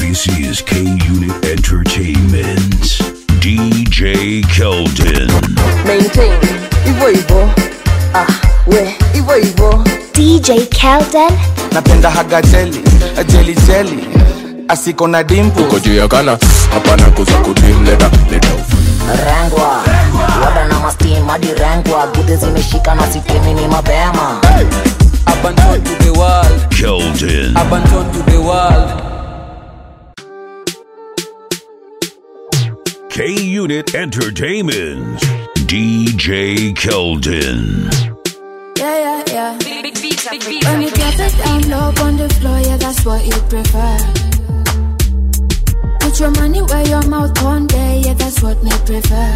This is K Unit Entertainment. DJ Keldon. maintain hivyo hivyo ah, we hivyo hivyo DJ Kelden. napenda haga jeli jeli jeli asiko na dimpu uko juu ya kana hapana kuza kudim leta leta rengwa wada na mastim hadi rengwa gude zimeshika na sitemi ni mapema Abandon to the world, Keldon. abandon to the world. K Unit Entertainment. DJ Keldon. Yeah, yeah, yeah. When you drop it down low on the floor, yeah, that's what you prefer. Put your money where your mouth one day, yeah, that's what me prefer.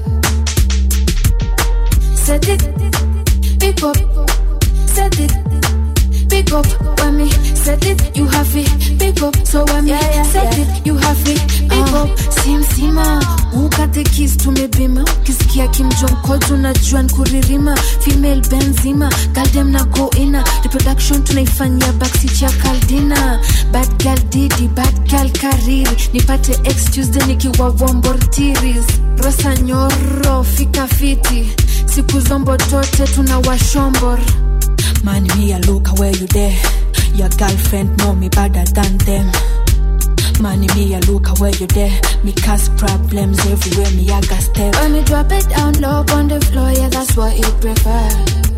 Set it, pick up, set it, pick up. When me set it, you have it, pick up. So when me set it, you have it, pick up. Sim sima, ukate kiss tumebima. Ukisikia kimjonko tunajua nkuririma. Female benzima, goddamn na go ina. Reproduction tunaifanyia backseat ya kaldina. Bad girl didi, bad girl kariri. Nipate ex Tuesday nikiwa wombortiris. Rosa nyoro, fika fiti. Siku zombo tote tunawashombor. Man, me a look where you there. Your girlfriend know me better than them. Man, me a look where you there. Me cause problems everywhere. Me a got step. When me drop it down low on the floor, yeah, that's what you prefer.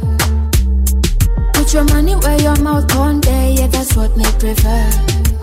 Put your money where your mouth one day, yeah, that's what me prefer.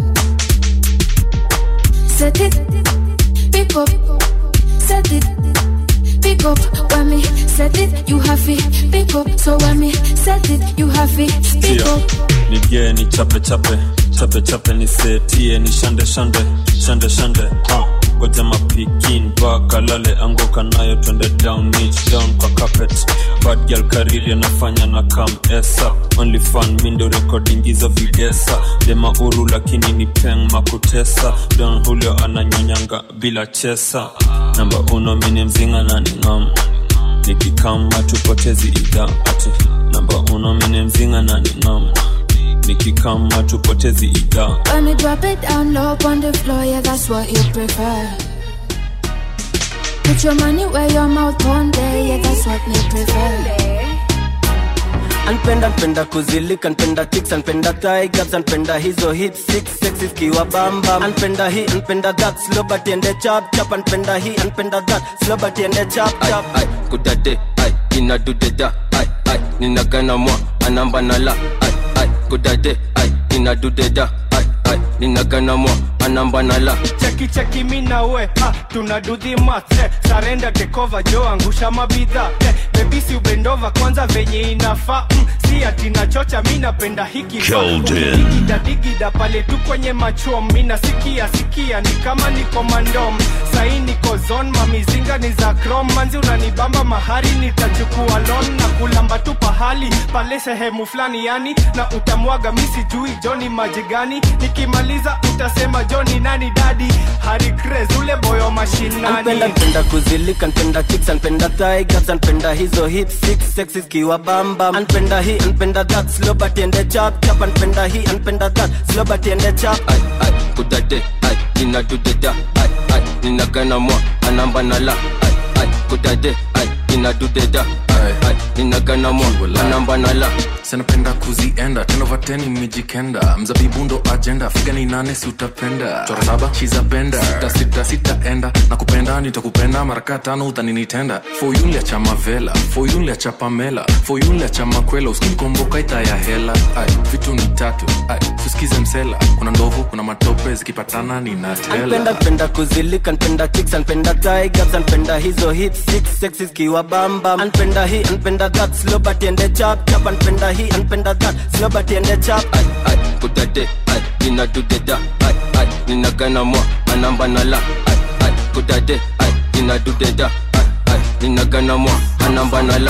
Set it, pick up, set it, pick up. When me set it, you have it, pick up. So when me set it, you have it, pick Tia. up. nige ni chape chape chape chape nisetie ni shande shande shande shande ha goja mapikin bakalale anguka nayo twende down niche down kwa carpet bad girl kariri anafanya na kam esa only fan mindo recording hizo videsa dema uru lakini ni peng makutesa don hulio ananyonyanga bila chesa namba uno mini mzinga na ningam nikikama tupotezi idha ati namba uno mini mzinga na ningam nikikama tupotezi idha When me drop it down low on the floor, yeah, that's what you prefer. Put your money where your mouth one day, yeah, that's what me prefer. anpenda npenda kuzilika npenda chicks anpenda tigers anpenda hizo hip six sexy kiwa bamba anpenda hii anpenda that slow but ende chap chap anpenda hii anpenda that slow but ende chap chap ai kudade ai inadudeda ai ai ninagana mwa anamba nala ai ai kudade ai inadudeda ai ai ninagana mwa anamba nala cheki cheki mina we ah, tuna do the math eh, sarenda tekova jo angusha mabidha eh, bebisi ubendova kwanza venye inafaa mm, si ati nachocha mi napenda hiki Keldon. digida digida pale tu kwenye machom mina sikia sikia ni kama niko mandom sahi niko zon mamizinga ni za krom manzi unanibamba mahari nitachukua lon na kulamba tu pahali pale sehemu fulani yani na utamwaga mi sijui joni maji gani nikimaliza utasema joni nani dadi hari Craze, ule boyo mashinani anpenda npenda kuzilika npenda chicks anpenda tigers anpenda hizo hip six sexy kiwa bamba anpenda hii anpenda that slow but ende chap chap anpenda hii anpenda that slow but ende chap ai ai kudade ai inadudeda ai ai ninagana mwa anamba nala ai ai kudade ai inadudeda ai ai ninagana mwa anamba nala sanapenda kuzienda tenovateni mijikenda mzabibundo ajenda figa ni nane si utapenda chora saba shizapenda sita sita sitaenda na kupenda nitakupenda maraka tano utaninitenda foyunlia cha mavela foyunlia cha pamela foyunlia cha makwela uskinikomboka ita ya hela ai vitu ni tatu ai suskize msela kuna ndovu kuna matope zikipatana anpenda ninatela npenda kuzilika npenda chicks anpenda tigers anpenda hizo hip six sexy kiwa bamba anpenda hii anpenda that slow but ende chap chap anpenda hii anpenda that slow but ende chap ai ai kudade ai inadudeda ai ai ninagana mwa anamba nala ai ai kudade ai inadudeda ai ai ninagana mwa anamba nala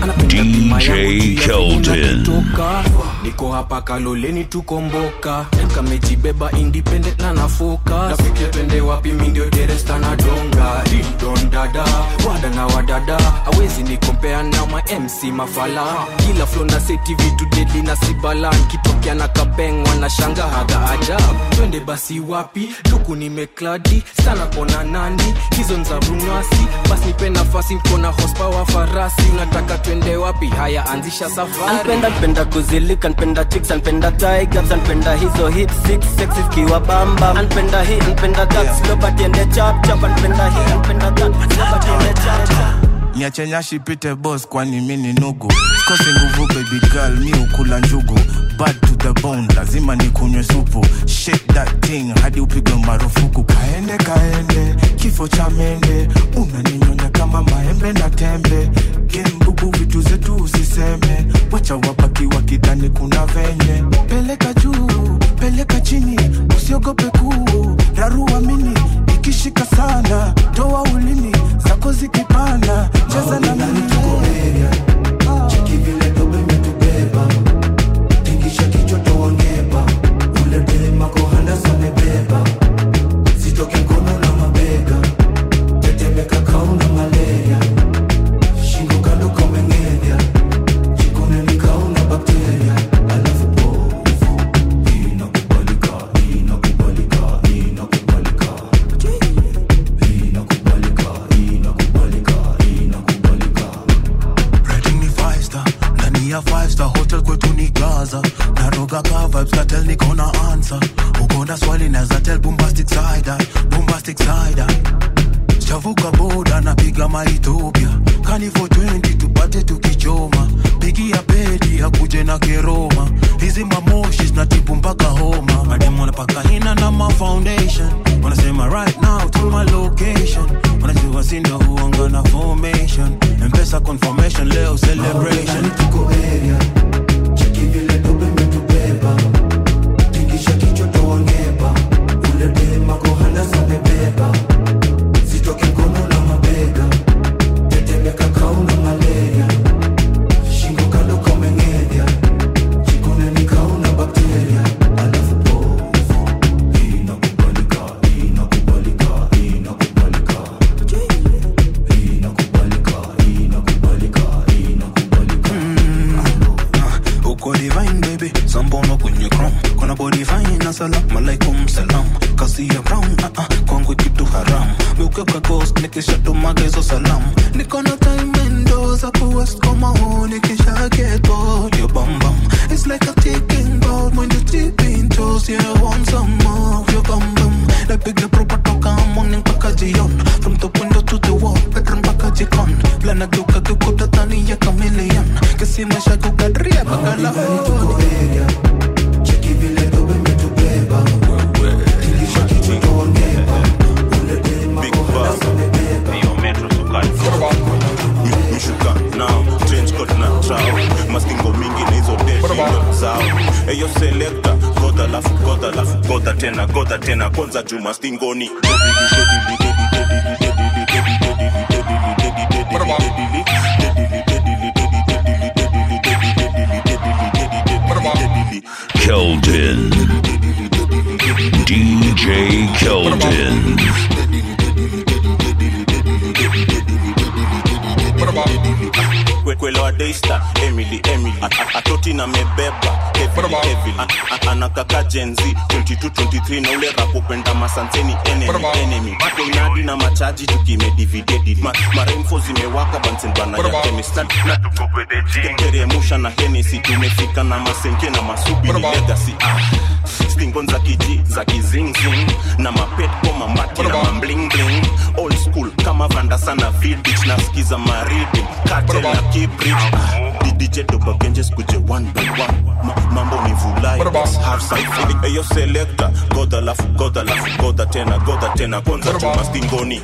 DJ Keldon. toka niko hapa kaloleni tukomboka kamejibeba independent na nafoka nafikia twende wapi mindio deresta na donga didon dada wada na wadada awezi nikompea na ma mc mafala kila flo na seti vitu dedi na sibalan kitokea na kapeng wanashanga haga ajab twende twende basi wapi luku nimekladi sana kona nandi hizo nza runasi basi nipe nafasi nkona hospawa farasi unataka twende wapi haya anzisha safari anpenda npenda kuzilika npenda chicks anpenda tigers anpenda hizo hit six sexy zikiwa bamba anpenda hii anpenda that slow but ende chap chap anpenda hii anpenda that slow but ende chap chap niache nyashi pite bos kwani mi ni nugu sikose nguvu baby girl mi ukula njugu bad to the bone lazima nikunywe supu shake that thing hadi upigwe marufuku kaende kaende kifo cha mende unaninyonya kama maembe na tembe gembubu vitu zetu usiseme wacha wabaki wakidhani kuna venye peleka juu peleka chini usiogope kuu rarua mini ikishika sana toa ulimi zako zikipanda cheza na mimi Rating ni five star ndani ya five star hotel kwetu ni gaza naroga ka vibes katel niko na answer uko na swali naza tell bombastic side eye, bombastic side eye. chavuka boda napiga maethiopia kani for 20 tupate tukichoma pigia pedi akuje na keroma hizi mamoshi zinatibu mpaka homa mademu wanapaka hina na ma foundation wanasema right now to my location wanajua sindo huanga na formation mpesa confirmation leo celebration tuko area cheki vile dobe metubeba tingisha kichwa toangeba ule dema kohana samebeba zitoke mkono na mabega tetemeka kauna malaria shingo kando kameng'edya chikone ni kauna bakteria alafu povu inakubalika inakubalika inakubalika inakubalika inakubalika inakubalika uko divine baby sambono kwenye chrome kona body fine assalamu alaikum salam kasi ya brown uh -uh, kwangu kitu haram meukiuka ghost nikishatumaga hizo salamu niko na time endo za kuwest koma huu nikisha get bored your bum bum it's like a ticking bomb when you deep in toes yeah I want some more of your bum bum napiga proper toka morning mpaka jion from the window to the wall bedroom mpaka jikon plana geuka geukuta tani ya chameleon kisima shakukadria mpaka lahore cheki vile dobe metubeba tingisha kichwa toangeba ule dema kohana samebeba mishuka nao change coat na trao maskingo mingi na hizo deshindo zao eyo selekta godha lafu godha lafu godha tena godha tena kwanza juu mastingoni Keldon. DJ Keldon. Kwe- kwelewa daista emily emily A- a- atoti na mebeba heavily, heavily. A- a- anakaka jenzi 2223 na ule rapopenda masanseni enemy, enemy Tuko inadi na machaji tukimedividedi Ma, maremfo zimewaka bansenbana ya kemista na tukopedejiengeremusha na henesi tumefika na masenke na masubi ni legacy ah. stingon za kiji za kizingzing na mapet koma mati na mamblingling old school kama vanda sana vidich na skiza maridi katel na kibrich dj dobagenjes kuje one by one Ma, mambo ni vulai half side feeling eyo selector goda lafu goda lafu goda tena goda tena kwanza chuma stingoni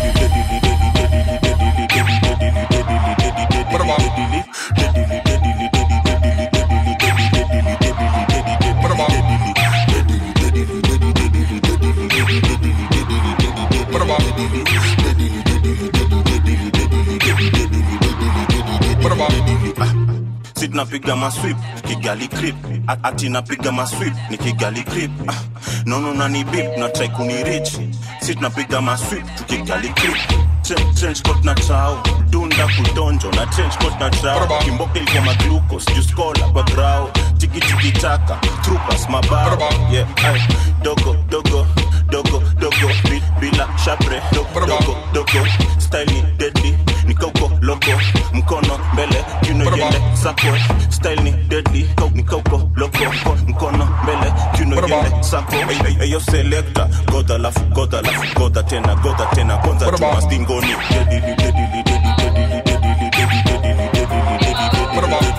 si tunapiga maswip kigali crip A- ati napiga maswip ni kigali crip ah, nono nani bip na try kunirich si tunapiga maswip tukigali crip Tren- trench coat na trao dunda kudonjo na trench coat na trao kimboka ilikuwa maglucos juskola kwa grao tikitiki taka trupas mabao yeah, ay, dogo dogo dogo dogo Bi- bila shapre dogo dogo dogo style ni deadly nikauko loko mkono mbele kiuno yende sako style ni deadly kau nikauko loko mkono mbele kiuno yende sako eyo selector goda lafu goda lafu goda tena goda tena kwanza tuma stingoni deadly deadly deadly deadly deadly deadly deadly deadly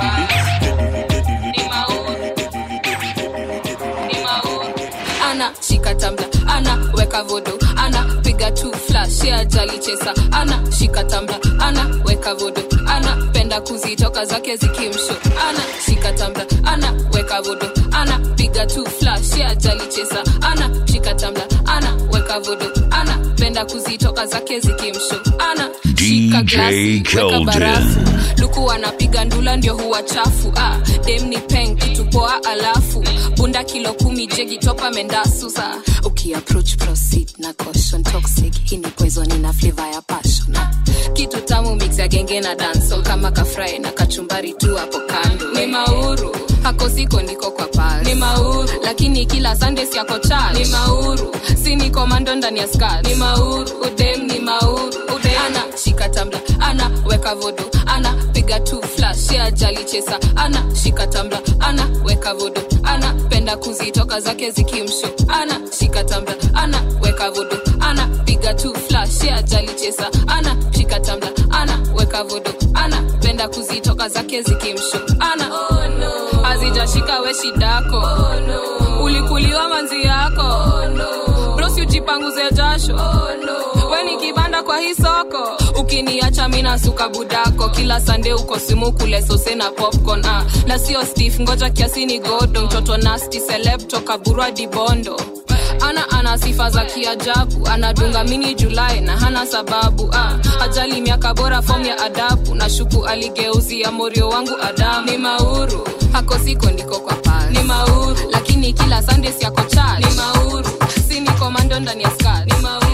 ana shika tambla ana weka vodo ana piga tu flash ya jali chesa ana shika tambla ana weka vodo ana penda kuzitoka zake zikimsho ana shika tambla ana weka vodo ana piga tu flash ya jali chesa ana shika tambla ana weka vodo ana penda kuzitoka zake zikimsho ana shika DJ glasi weka Keldon. barafu luku anapiga ndula ndio huwa chafu ah, dem ni peng kitu poa alafu bunda kilo kumi jegi topa mendasu sa ukiapproach proceed na caution toxic hii ni poison ina flavor ya passion ah, kitu tamu mix ya genge na dancehall kama kafry na kachumbari tu hapo kando ni mauru hako siko ndiko kwa pal ni mauru lakini kila sunday siako church ni mauru si ni komando ndani ya skirt ni mauru udem ni mauru udem ana shika tambla ana weka vodo ana piga tu flash ya jali chesa ana shika tambla ana weka vodo ana penda kuzitoka zake zikimsho ana shika tambla ana weka vodo ana piga tu flash ya jali chesa ana shika tambla ana weka vodo ana penda kuzitoka zake zikimsho ana oh, no. azijashika we shidako oh, no. ulikuliwa manzi yako oh, no. brosi ujipanguze jasho oh, no. we ni kibanda kwa hii soko ukiniacha mina suka budako kila sande uko simu kule sose na popcorn ah. na sio stef ngoja kiasi ni godo mtoto nasti seleb toka burwa dibondo ana ana sifa za kiajabu anadunga mini julai na hana sababu ah. ajali miaka bora fom ya adabu na shuku aligeuzia morio wangu adamu ni mauru hako siko ndiko kwa pal ni mauru lakini kila sunday siako chach ni mauru si ni komando ndani ya skat ni mauru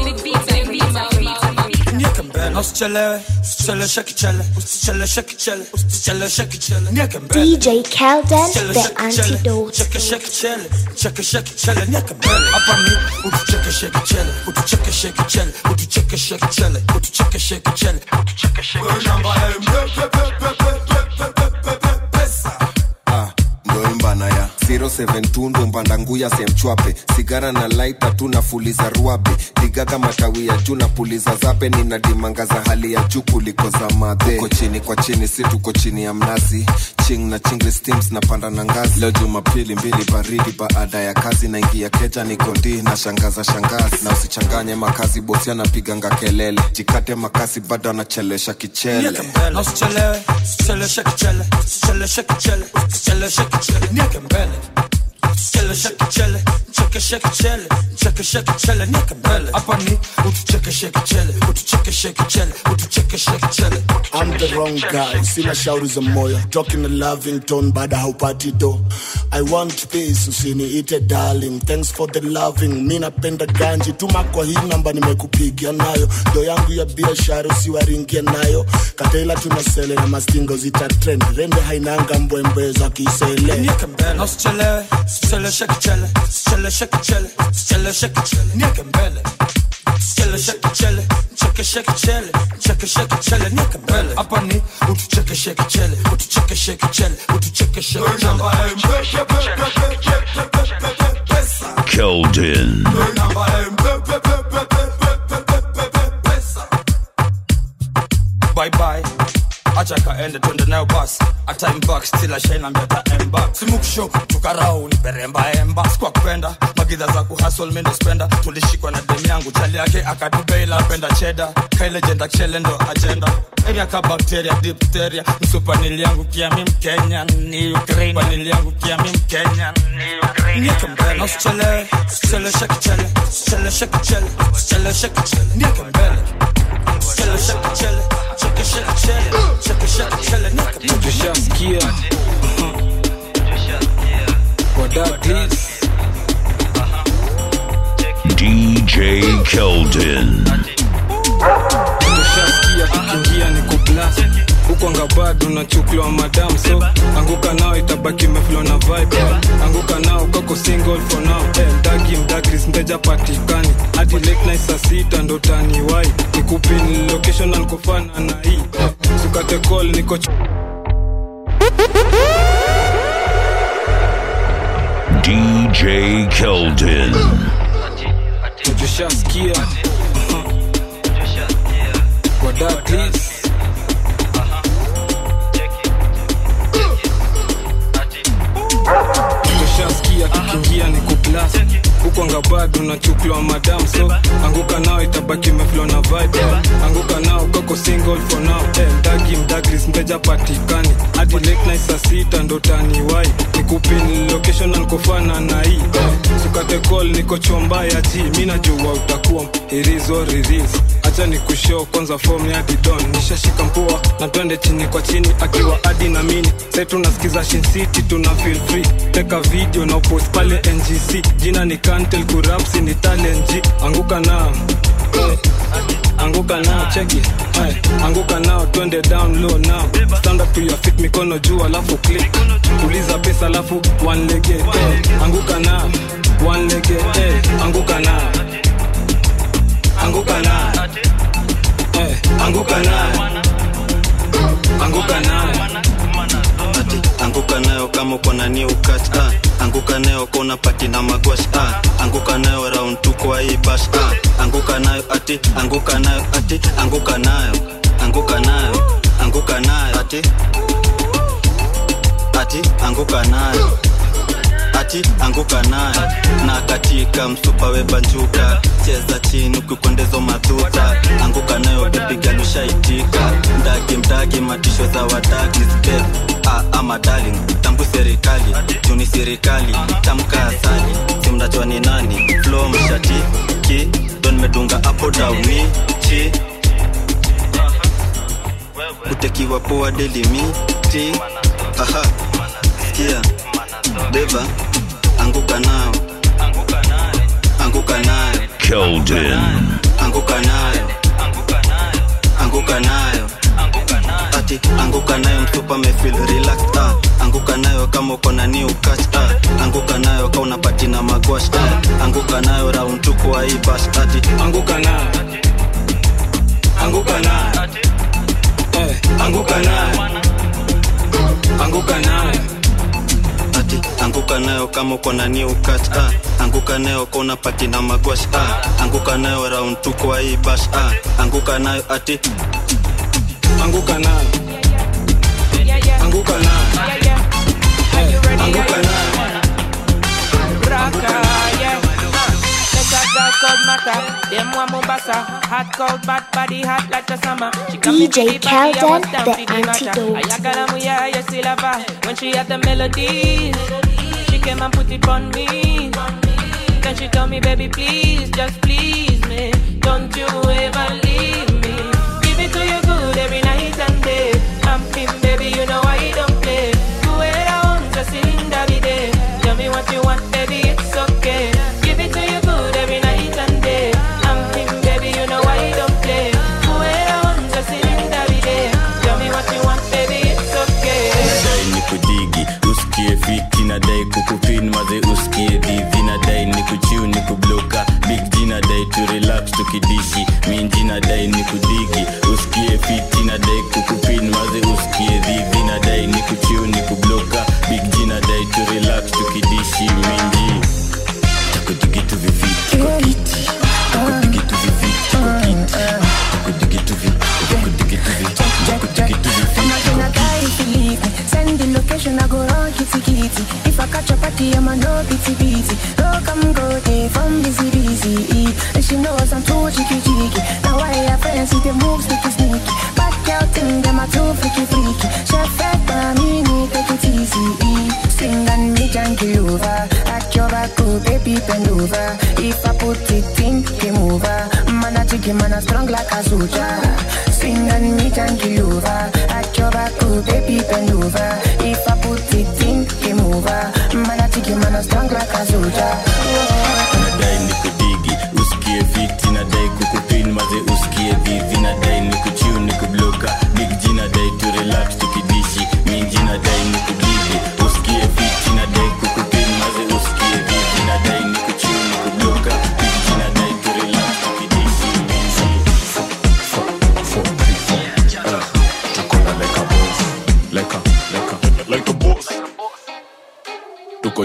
nieke mbele usichelewe usicheleweshe kichele usicheleweshe kichele usicheleweshe kichele nieke mbele DJ Kelden, Chekeshe the kichele, antidote. chekeshe kichele chekeshe kichele nieke mbele hapa ni utuchekeshe kichele utuchekeshe kichele utuchekeshe kichele utuchekeshe kichele utuchekeshe Ah, ndo imbana ya 072 ndo mbanda nguya semchwape sigara na laita tu nafuliza ruabe digaga matawi ya juu na puliza zabe nina dimanga za hali ya juu kuliko za madhe uko chini kwa chini si tuko chini ya mnazi ching na chingri steams na panda na ngazi leo jumapili mbili baridi baada ya kazi naingia keja nikondi na shangaza shangazi na usichanganye makazi bosi anapiganga kelele jikate makasi bado anachelesha kichele nieke mbele usichelewe usicheleweshe kichele usicheleweshe kichele usicheleweshe kichele nieke mbele usicheleweshe kichele chekeshe kichele chekeshe kichele nieke mbele hapa ni utuchekeshe kichele utuchekeshe kichele utuchekeshe kichele I'm the wrong guy, sina shauri za moyo talking a loving tone baada haupati do I want peace, usiniite darling thanks for the loving mi napenda ganji tuma kwa hii namba nimekupigia nayo do yangu ya biashara usiwaringie nayo katela tunasele na mastingo zita trend rende hainanga mbwembwe za kisele nieke mbele usichelewe usicheleweshe kichele usicheleweshe kichele usicheleweshe kichele nieke mbele usicheleweshe kichele chekeshe kichele chekeshe kichele nieke mbele hapa ni utuchekeshe kichele utuchekeshe kichele utuchekeshe Keldon. bye bye acha kaende twende nayo basi hata imbak still ashainambia ta emba simuksho tukarau ni peremba emba sikwa kupenda magidha za kuhasol mendo spenda tulishikwa na demu yangu chali yake akatubeila penda cheda kailejenda kshele ndo agenda area ka bakteria dipteria msupanili yangu kia mi mkenya ni ukraine panili yangu kia mi mkenya ni ukraine nieke mbele na usichelewe usicheleweshe kichele usicheleweshe kichele usicheleweshe kichele nieke mbele usicheleweshe kichele chekeshe kichele chekeshe kichele nieke mbele tushaskia wadadis DJ Keldon. tushaskia tukiingia ni kublas huku ukwanga bado unachukuliwa madam so anguka nao itabaki meflo na vibe anguka nao kako single for now eh, mdagi mdagris mteja patikani hadi late night saa sita ndo taniwai nikupin location ankofana na hii eh, sukate call niko ch- DJ Keldon. tushaskia kwa Douglas. tushaskia kikiingia ni kuplas hukwanga bado unachukuliwa madam so anguka nao itabaki meflo na vibe anguka nao kako single for now eh, mdagi mdagris mteja patikani hadi late night saa sita ndo taniwai nikupin location ankofana na hii eh, sukate call niko chomba ya ji mi najua utakuwa irizo riris acha ni kushow kwanza form ya didon nishashika mpua na twende chini kwa chini akiwa adi na mini sai tunasikiza shin city tuna feel free teka video na upost pale ngc jina ni kantel kurapsi ni talenji anguka nao eh, anguka nao cheki eh, anguka nao twende down low now stand up to your feet mikono juu alafu click uliza pesa alafu one lege eh, anguka nao one lege eh, anguka nao anguka nao eh, anguka nao anguka nao ati anguka nayo kama uko na new cut ah. anguka nayo kona pati na magwash ah. anguka nayo round tu kwa hii bash ah. anguka nayo ati anguka nayo ati anguka nayo anguka nayo anguka nayo ati ati anguka nayo ati anguka nayo na katika msupa webanjuka cheza chini ukikwendezo madhuta anguka nayo bepigalushaitika mdagi mdagi matisho za wadagi zbeb ah, ama darling tambu serikali juni serikali tamka asali simnajua ni nani flo mshati ki don medunga apo dauni chi kutekiwa poa delimiti aha sikia beba anguka nao anguka nayo Keldon. anguka nayo anguka nayo ati anguka nayo mtupa mefil relaxed ah. anguka nayo kama uko na new catch ah. anguka nayo ka unapati na magwash ah. anguka nayo round tu kwa hii bash ati anguka nayo anguka nayo eh, anguka nayo anguka nayo ati anguka nayo kama uko na new catch ah. anguka nayo ka unapati na magwash ah. anguka nayo round tu kwa hii bash ah. anguka nayo ati anguka nayo anguka nayo eh, anguka nayo Raka, yeah. Let that girl called Mata. Them one Mombasa. Hot, cold, bad body, hot like the summer. She come in DJ with the body, I Kelden, was down the for the matter. antidote. Ayakalamu, yeah, you still have her. When she had the melodies, she came and put it on me. Then she told me, baby, please, just please me. Don't you ever leave me. Give it to you good every night and day. I'm him, baby, you know I don't play. Do it on, just in the day. Tell me what you want, baby, it's okay. Give it to you good every night and day. I'm him, baby, you know I don't play. Do it on, just in the day. Tell me what you want, baby, it's okay. nadai ni kudigi usikie fiti nadai kukupin maze usikie dhivi nadai ni kuchiu ni kubloka big g nadai tu relax tukidishi minji nadai ni kudigi usikie fiti nadai kukupin maze usikie dhivi nadai ni kuchiu ni kubloka big g nadai tu relax tukidishi minji takudigitu viviti kwa kiti takudigitu viviti kwa kiti takudigitu vi takudigitu vi takudigitu viviti kwa kiti Send the location, I go run kitty kitty. If I catch a party, I'm a no pity pity. No come go day from busy busy. And she knows I'm too cheeky cheeky. Now I have friends with the moves sneaky sneaky. Back out thing, them are too freaky freaky. Chef fed by me, need take it easy. Sing and me janky over. Act your back, oh baby bend over. If I put it in, game over. Man a jiggy, man a strong like a soldier. Sing and me janky over. Act your back, oh baby bend over. If I put it in, game over. Man a jiggy, man a strong like a soldier. nadai ni kudigi usikie fiti nadai kukupin maze usikie dhivi nadai ni kuchiu ni kubloka big g nadai tu relax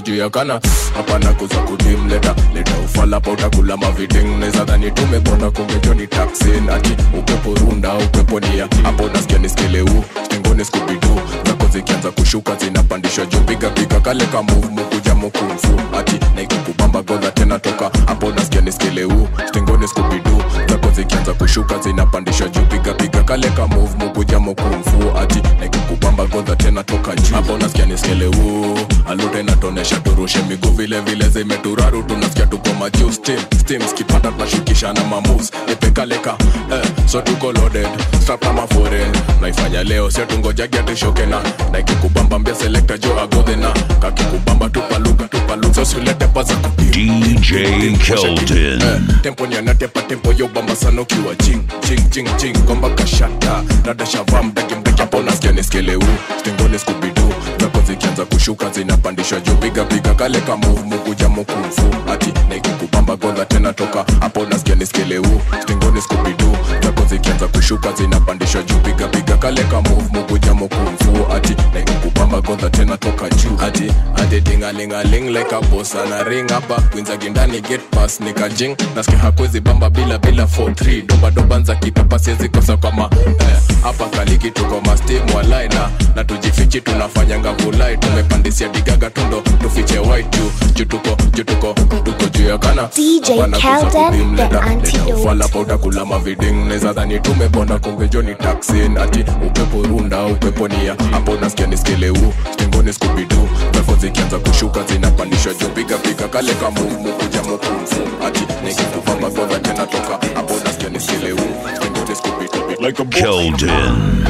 juu ya kana hapana kuza kudim leta leta ufala pa utakula maviding neza dhani tumebonda kumbejo ni taksin ati upepo runda upepo nia hapo nasikia niskeleu stengoni skubidu zako zikianza kushuka zinapandishwa juu piga piga kale ka move mukuja mukumfu ati naikukubamba godha tena toka hapo nasikia niskeleu stengoni skubidu zako zikianza kushuka zinapandishwa juu piga piga kale ka move mukuja mukumfu ati naikukubamba godha tena toka juu hapo nasikia niskeleu alute natonesha turushe miguu vile vile zimeturaru tunasikia tuko majuu steam steam skipata tunashukishana mamoves epekaleka eh, so tuko loaded strap kama foreign naifanya leo sio tungojagia tushoke na naikikubamba mbia selekta jo agodhena kakikubamba tupaluka tupaluka so silete paza DJ Keldon. tempo nyanatepa tempo yo bamba sana ukiwa ching ching ching ching gomba kashata nadashavaa mdaki mdaki hapo nasikia niskeleu stengoni skubidu zako zikianza kushuka zinapandishwa juu piga piga kale ka move mukuja mukumfu ati naikikubamba godha tena toka hapo nasikia niskeleu stengoni skubidu zako zikianza kushuka zinapandishwa juu piga piga kale ka move mukuja mukumfu ati naikikubamba godha tena toka juu ati ati dingalingaling like a boss ana ring hapa kwinzagi ndani get pass nikajing nasikia hakwezi bamba bila bila 43 doba doba nza kitapa siwezi kosa kama eh, hapa kaliki tuko mastim walai na na tujifichi tunafanyanga vulai tumepandisia digaga tundo tufiche white juu juu tuko juu tuko tuko juu ya kana DJ Hapana kuza Kelden, kudim, the leta- leta antidote. ufala pa utakula maviding neza dhani tumebonda kumbe joni taksin ati upepo runda upepo nia hapo nasikia niskeleu stengoni skubidu zako zikianza kushuka zinapandishwa juu piga piga kale kamumu kuja mukumfu ati nikikuvamba godha tena toka hapo nasikia niskeleu stengoni skubidu like a Keldon.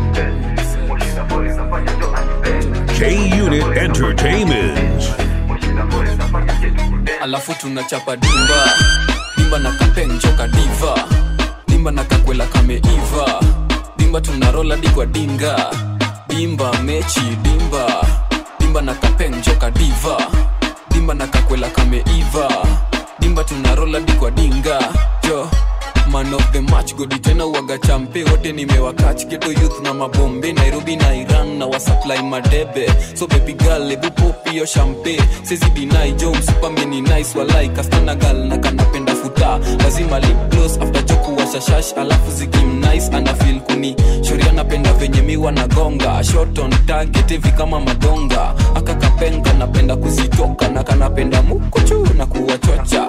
K Unit Entertainment. alafu tunachapa dimba dimba na kapenchoka diva dimba na kakwela kameiva dimba tunarola dikwa dinga dimba mechi dimba dimba na kapenchoka diva dimba na kakwela kameiva dimba tunarola dikwa dinga jo man of the match godi tena uwaga champe wote nimewakach geto youth na mabombe nairobi na iran na wasupply madebe so baby girl ebu pop hiyo champe sezi dinai jo msupameni nice walai kastana gal na kanapenda futa lazima lip gloss after joku washashash alafu zikim nice ana feel kuni shoria napenda venye miwa na gonga shot on target hivi kama madonga aka kapenga napenda kuzitoka na kanapenda mukuchu na kuwachocha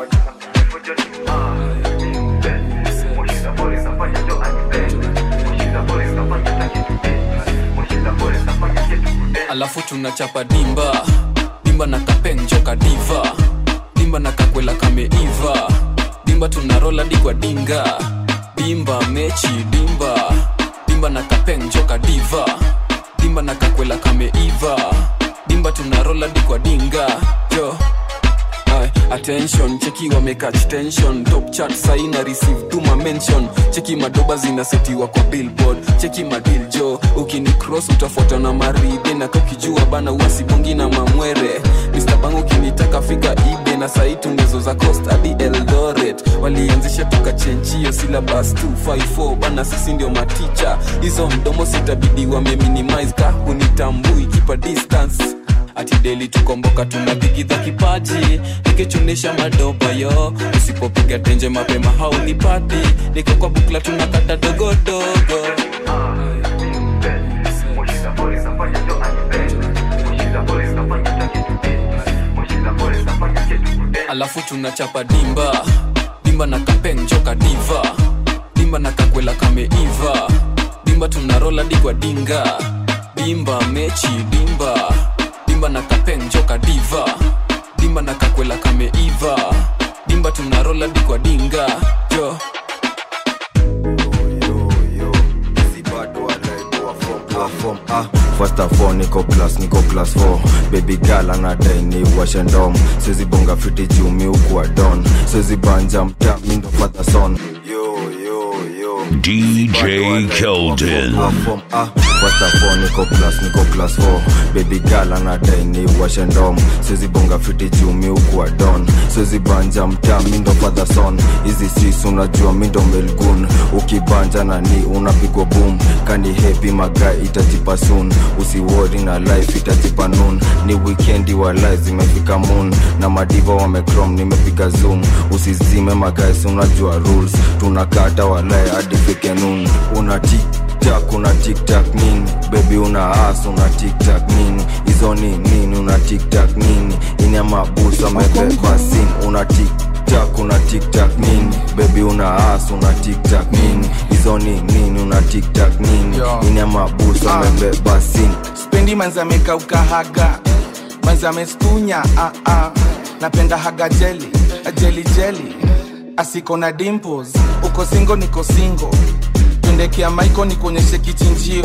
alafu tunachapa dimba dimba na kapenjoka diva dimba na kakwela kameiva dimba tunarola dikwa dinga dimba mechi dimba dimba na kapenjoka diva dimba na kakwela kameiva dimba tunarola dikwa dinga jo Aye, attention cheki wamekach tension top chat saina receive tuma mention cheki madoba zinasetiwa kwa billboard cheki madil jo ukini cross utafuata na maride na kakijua bana uasibongi na mamwere Mr. Bang ukinitaka fika ibe na sai tungezo za coast hadi eldoret walianzisha tukachenjio syllabus 254 bana sisi ndio maticha hizo mdomo sitabidi wameminimize ka hunitambui kipa distance ati deli tukomboka tunadhigidha kipaji nikichunisha madoba yo usipopiga tenje mapema haunipati niko kwa bukla tunakata dogodogo alafu tunachapa dimba dimba na kapenjoka diva dimba na kakwela kameiva dimba tunarola digwa dinga dimba mechi dimba dimba na kapenjoka diva dimba na kakwela kameiva dimba tunarola dikwa dinga jo form ah first of all niko class niko class 4 baby girl anadai ni washe ndom siwezi bonga fiti juu mi ukuwa don siwezi banja mta mi ndo father son yo yo yo DJ Keldon. Form A, first of all niko class niko class 4 baby girl anadai ni washe ndom siwezi bonga fiti juu mi ukuwa don siwezi banja mtaa mi ndo father son hizi sis unajua mi ndo melgun ukibanja na ni unapigwa boom kani hepi magai itajipa soon usiwori na life itajipa noon ni wikendi wa life zimefika moon na madiva wamecrom nimepiga zoom usizime magais unajua rules tunakata walae hadi fike noon una tiktak una tiktak nini bebi una as una tiktak nini hizo ni nini una tiktak nini ina mabusu amebeba sin una tiktak una tiktak nini bebi una as una tiktak nini hizo ni nini una tiktak nini ina mabusu amebeba sin spendi manzameka ukahaga manzamestunya ah, ah. napenda haga jeli jeli jeli asiko na dimples uko singo niko singo tundekea maiko nikuonyeshe kichinjio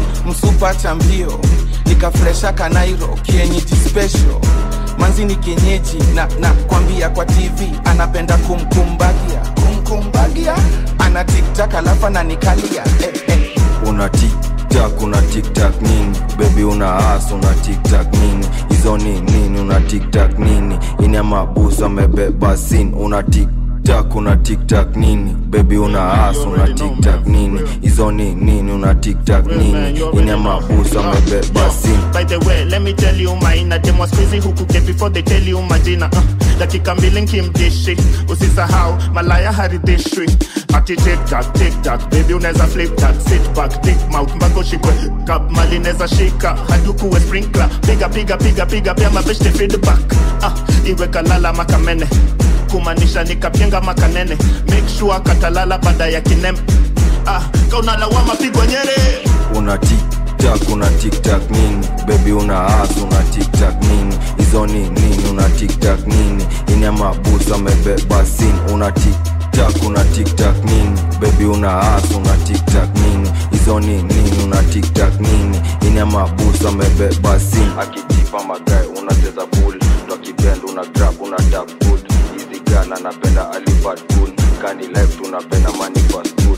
msupa cha mbio nikafresha kanairo kienyeji special manzi ni kienyeji na na kwambia kwa tv anapenda kumkumbagia kumkumbagia ana tiktak alafu ananikalia eh, eh. una tiktak una tiktak nini bebi una as una tiktak nini hizo ni nini una tiktak nini ina mabusu amebeba sin una tiktak una tiktak nini bebi una as una tiktak nini hizo ni nini una tiktak nini ina mabusu amebeba sin By the way, let me tell you maina dem was crazy huku get before they tell you majina uh, dakika mbili nkimdishi usisahau malaya haridhishwi ati tiktak tiktak baby unaweza flip that sit back thick mouth mpaka ushikwe kap mali neza shika hadi ukuwe sprinkler piga piga piga piga pia mabeshte feedback uh, iwe kalala makamene kumaanisha nikapyenga makanene make sure katalala baada ya kinem ah, kaunalawama pigwa nyere una tiktak una tiktak nini bebi una as una tiktak nini hizo ni nini una tiktak nini ina mabusu amebeba sin una tiktak una tiktak nini bebi una as una tiktak nini hizo ni nini una tiktak nini ina mabusu amebeba sin akitipa magae unacheza pool ndo kipenda una grab una tap food hizi gala napenda alibad cool kani life tunapenda money fast food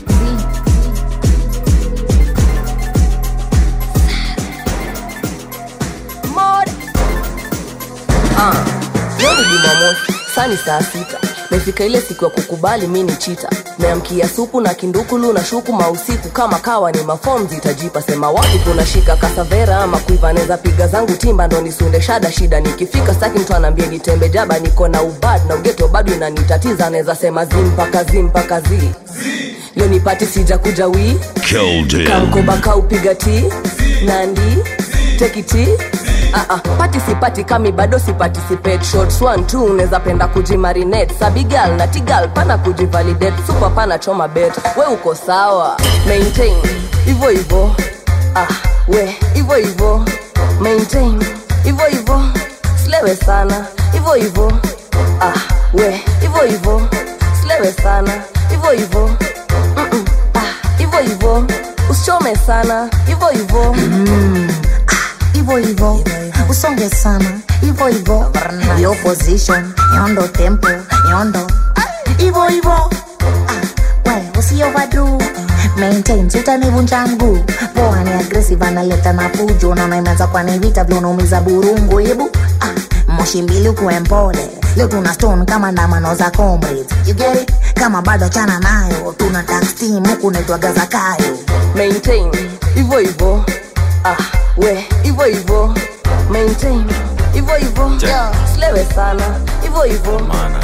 Mod. Ah, leo ni Jumamosi, saa ni saa sita. Mefika ile siku ya kukubali mi ni chita. Meamkia supu na kindukulu na shuku mausiku kama kawa ni mafom zitajipa sema wapi kunashika kasavera ama kuiva neza piga zangu timba ndo nisunde shada shida nikifika staki mtu anaambia nitembe jaba niko na ubad na ugeto bado inanitatiza naweza sema zimpaka zimpaka zi leo nipati sija kuja wii Keldon. kamkoba kaupiga ti nandi tekiti Uh -uh. pati sipati kami bado siparticipate shots one two unaweza penda kujimarinate sabigal na tigal pana kujivalidate super pana choma bet we uko sawa maintain hivyo hivyo ah, we hivyo hivyo maintain hivyo hivyo slewe sana hivyo hivyo ah, we hivyo hivyo slewe sana hivyo hivyo Mm-mm. ah, hivyo hivyo usichome sana hivyo hivyo hivyo hivyo usonge sana hivyo hivyo yo position yondo tempo yondo hivyo hivyo Ah, we usiovadu maintain sitanivunja mguu poa ni aggressive analeta na fujo naona imeanza kwani vita vyonumiza burungu hebu ah, moshi mbili ukuwe mpole leo tuna stone kama ndamano za comrades you get it kama bado chana nayo tuna tax team huku naitwaga zakayo maintain hivyo hivyo ah, we hivyo hivyo maintain hivyo hivyo Yeah. slewe sana hivyo hivyo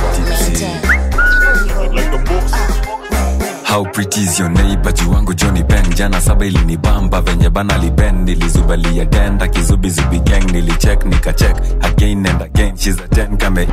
how pretty is your neighbor juu wangu Johnny Ben jana saba ilinibamba venye bana liben nilizubalia denda kizubizubi gang nilicheck nikacheck again and again she's a 10 kame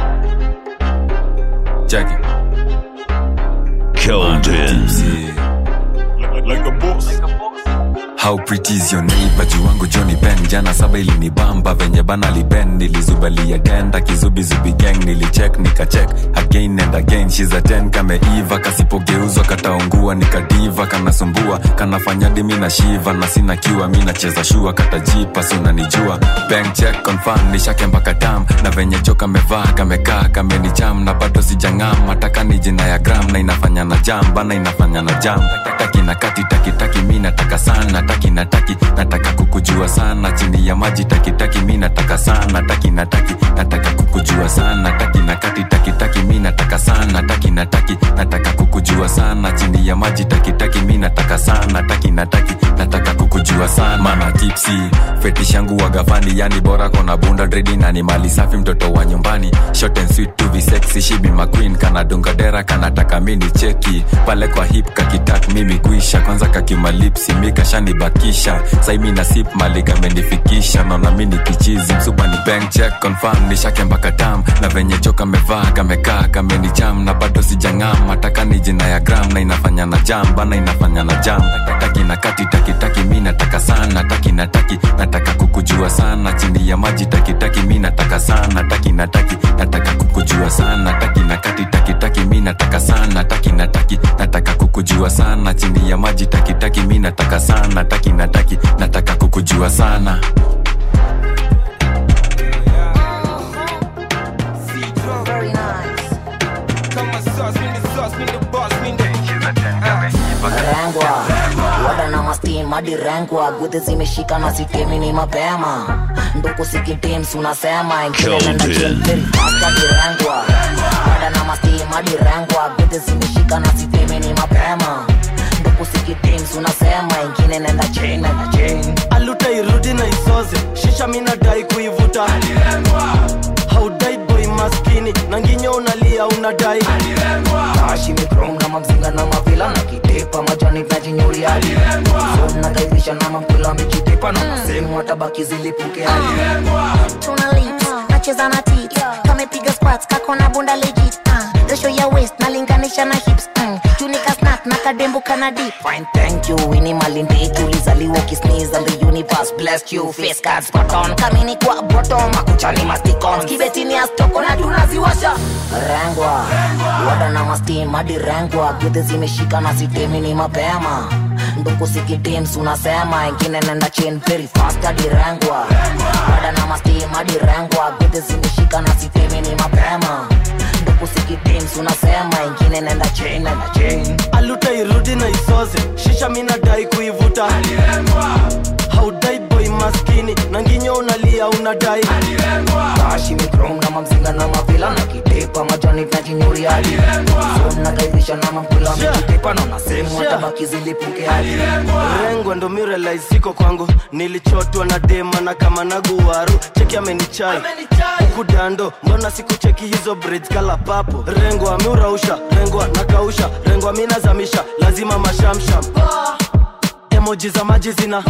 check it Keldon. Like a boss. how pretty is your neighbor juu wangu Johnny Ben jana saba ilinibamba venye bana liben nilizubalia tenda kizubizubi gang nilicheck nikacheck again and again she's a 10 kameiva kasipogeuzwa kataungua nikadiva kanasumbua kanafanya dimi na shiva na sina kiwa mi nacheza shua katajipa si unanijua bank check confirm nishake mpaka tam na venye jo kamevaa kamekaa kamenicham na bado sijang'am mataka ni jina ya gram na inafanya na jam bana inafanya na jam taki na kati taki taki mi nataka sana taki na taki nataka kukujua sana chini ya maji taki taki mi nataka sana taki na taki nataka kukujua sana taki na kati taki taki mi nataka sana taki na taki nataka kukujua sana chini ya maji taki taki mi nataka sana taki na taki nataka kukujua sana mana tipsi fetish yangu wagafani yani bora kona bunda dredi na ni mali safi mtoto wa nyumbani short and sweet to be sexy she be my queen kana dunga dera kanataka mini cheki pale kwa hip kakitak mimi kuisha kwanza kakimalipsi mikashanibakisha saimi na sip mali kamenifikisha naona mini kichizi msupa ni bank check confirm nishake mpaka tam na venye jo kamevaa kamekaa kamenicham na bado sijang'am mataka ni jina ya gram na inafanya na jam bana inafanya na jam taki na kati taki taki mi nataka sana taki na taki nataka kukujua sana chini ya maji taki taki mi nataka sana taki na taki nataka kukujua sana taki na kati taki taki mi nataka sana taki na taki nataka kukujua sana chini ya maji taki taki mi nataka sana taki na taki nataka kukujua sana rengwa wada na mastim hadi rengwa gudhi zimeshika na sitemi ni mapema nduku sikitims unasema ingine wada na mastim hadi rengwa gudhi zimeshika na sitemi ni mapema nduku sikitims unasema ingine nenda chain nenda chain aluta irudi na isoze shisha minadai kuivuta haudai boy maskini na nginyo unalia unadai tashi mikrom na mamzinga na mavila na kitepa majani najinyuri hadi na kaivisha na mampila mikitepa na masemu watabaki zilipuke hadi tuna lips nacheza na tit kamepiga squats kako na bunda legit uh, resho ya waist nalinganisha na hips mm. tunika snack na kadembo kana deep fine thank you ini malindi tulizaliwa ukisneeze and the universe blessed you face cards spot on kamini kwa bottom makuchani masticon kibetini astoko na tunaziwasha rengwa wada na mastim hadi rengwa gudhi zimeshika na sitemi ni mapema nduku sikitims unasema ingine nenda chain very fast hadi rengwa wada na mastim hadi rengwa gudhi zimeshika na sitemi ni mapema nduku sikitims unasema ingine nenda chain nenda chain aluta irudi na isoze shisha minadai kuivuta haudai boy maskini na nginyo unalia unadai tashi mikrom na mamzinga na mavila na kitepa majani najinyuri hadi na kaivisha na mampila mikitepa na nasemu watabaki zilipuke hadi rengo ndo mirelais siko kwangu nilichotwa na dema na kama naguwaru cheki amenichai huku dando mbona sikucheki hizo braids kala papo rengo ameurausha rengo nakausha rengo aminazamisha lazima mashamsham emoji za maji zina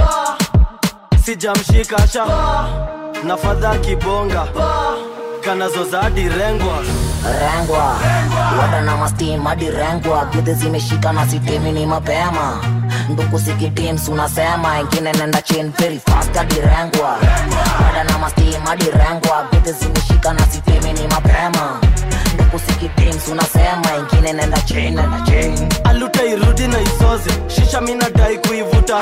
sijamshika sha na fadha kibonga kanazoza hadi rengwa rengwa wada na mastim hadi rengwa gudhi zimeshika na sitemi ni mapema nduku sikitims unasema ingine nenda chain very fast hadi rengwa wada na mastim hadi rengwa gudhi zimeshika na sitemi ni mapema nduku sikitims unasema ingine nenda chain nenda chain aluta irudi na isoze shisha minadai kuivuta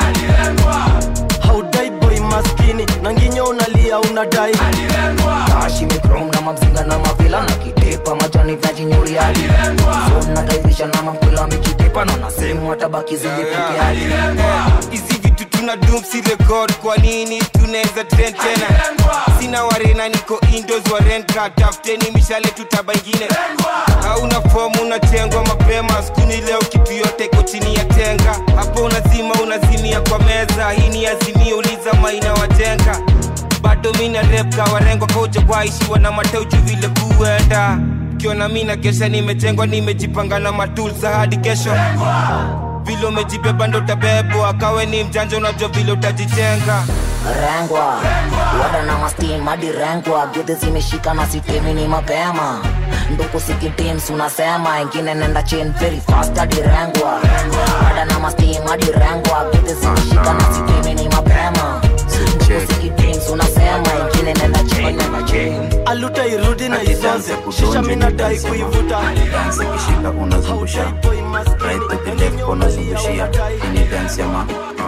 haudai boy maskini na nginyo unalia unadai tashi mikrom na mamzinga na mavila na kitepa majani najinyuri hadi na kaivisha na mampila mikitepa na nasemu watabaki zilipuke hadi hizi vitu tuna dum si record kwa nini tunaweza trend tena sina warena niko indos wa rent ka tafuteni mishale tutaba ingine hauna fomu unatengwa mapema skuni leo kitu yote iko chini ya tenga hapo unazima unazimia kwa meza hii ni azimia uliza maina watenga bado mina rep kawarengwa koja kwaishiwa na mateuju vile kuenda kiona mina kesha nimetengwa nimejipanga na matulsa hadi kesho vile umejibeba ndo utabebwa kawe ni mjanja unajua vile utajijenga rengwa wada na mastim hadi rengwa gudhi zimeshika na sitemi ni mapema nduku sikitims unasema ingine nenda chain very fast hadi rengwa wada na mastim hadi rengwa gudhi zimeshika na sitemi ni mapema nduku sikitims unasema ingine nenda chain nenda chain aluta irudi na isonze shisha minadai kuivuta dansi kishika unazungusha right to the left unazungushia ini dansi ama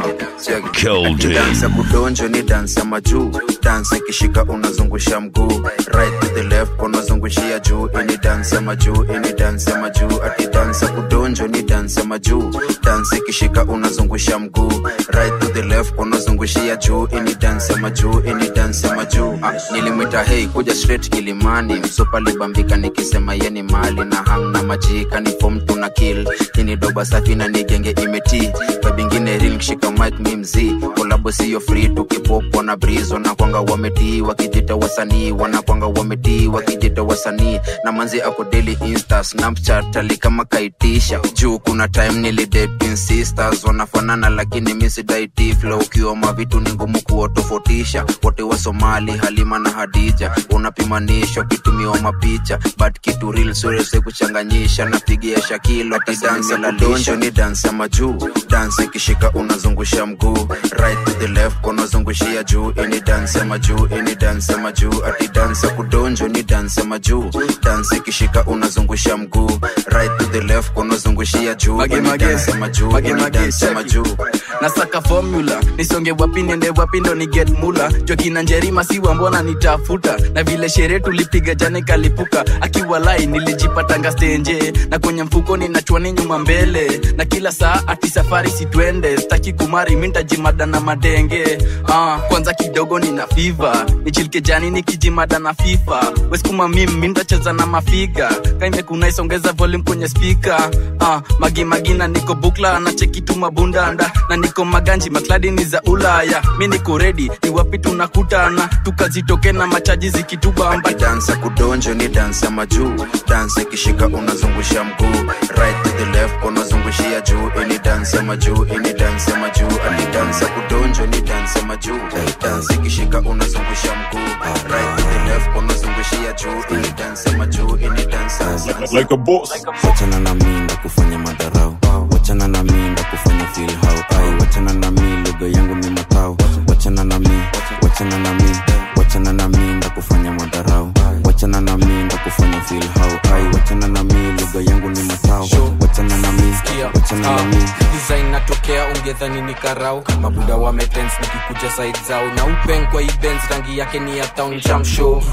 Keldon. dansi ya kudonjo ni dansi ya majuu dansi ikishika unazungusha mguu right to the left unazungushia juu ini dansi ya majuu ini dansi ya majuu ati dansi ya kudonjo ni dansi ya majuu dansi ikishika unazungusha mguu right to the left unazungushia juu ini dansi ya majuu ini dansi ya majuu ah, nilimwita hei kuja straight kilimani msupa libambika nikisema yeni mali na hang na majika ni fom tuna kill ini doba safi na nigenge imeti babingine ril kishika mic mi mzii kolabo siyo free tukipopo na brizo na kwanga wametii wakijita wasanii wanakwanga wametii wakijita wasanii na manzi ako daily insta snapchat ali kama kaitisha juu kuna time nilidating sisters wanafanana lakini misidaiti flow ukioma vitu ni ngumu kuwatofautisha wote wa somali halima na hadija unapimanishwa kitumiwa mapicha but kitu real surese kuchanganyisha napigia shakilo tidansi la donjo ni dansi ya majuu dansi ikishika unazungusha mguu right to the left unazungushia juu ini dansi ya majuu ini dansi ya majuu ati dansi ya kudonjo ni dansi ya majuu dansi ikishika unazungusha mguu right to the left unazungushia juu Mage, ini mage. dansi ya majuu Mage, ini mage, dansi ya check. majuu nasaka formula nisonge wapi niende wapi ndo ni get mula jokina njerima siwa mbona nitafuta na vile sherehe tulipiga jane kalipuka akiwa lai nilijipatanga stenje na kwenye mfuko ninachwani nyuma mbele na kila saa ati safari sitwende staki kumari mintajimada na madenge ah, kwanza kidogo nina fiva nichilike jani nikijimada na fifa weskuma mim mintacheza na mafiga kaimekuna isongeza volume kwenye spika ah, magimagi na niko bukla na chekitu mabundanda na niko maganji makladi ni za ulaya mi niko redi ni wapi tunakutana tukazitoke na machaji zikitubamba dansa kudonjo ni dansi ya majuu dansi ikishika unazungusha mguu right to the left unazungushia juu ini dansi ya majuu ini dansi ya majuu ani dansi ya kudonjo ni dansi ya majuu dansi ikishika unazungusha mguu right to the left unazungushia juu ini dansi ya majuu ini dansi ya like a boss wachana na minda kufanya madharau wachana na minda kufanya feel how ai wachana na mi lugha yangu ni matao wachana na mi wachana na mi wachana na minda kufanya madharau wachana na minda kufanya feel how ai wachana na mi lugha yangu ni matao wachana na mi wachana na mi design natokea ungedhani ni karau mabuda wametens nikikuja side zao na upen kwa events rangi yake ni ya town jam show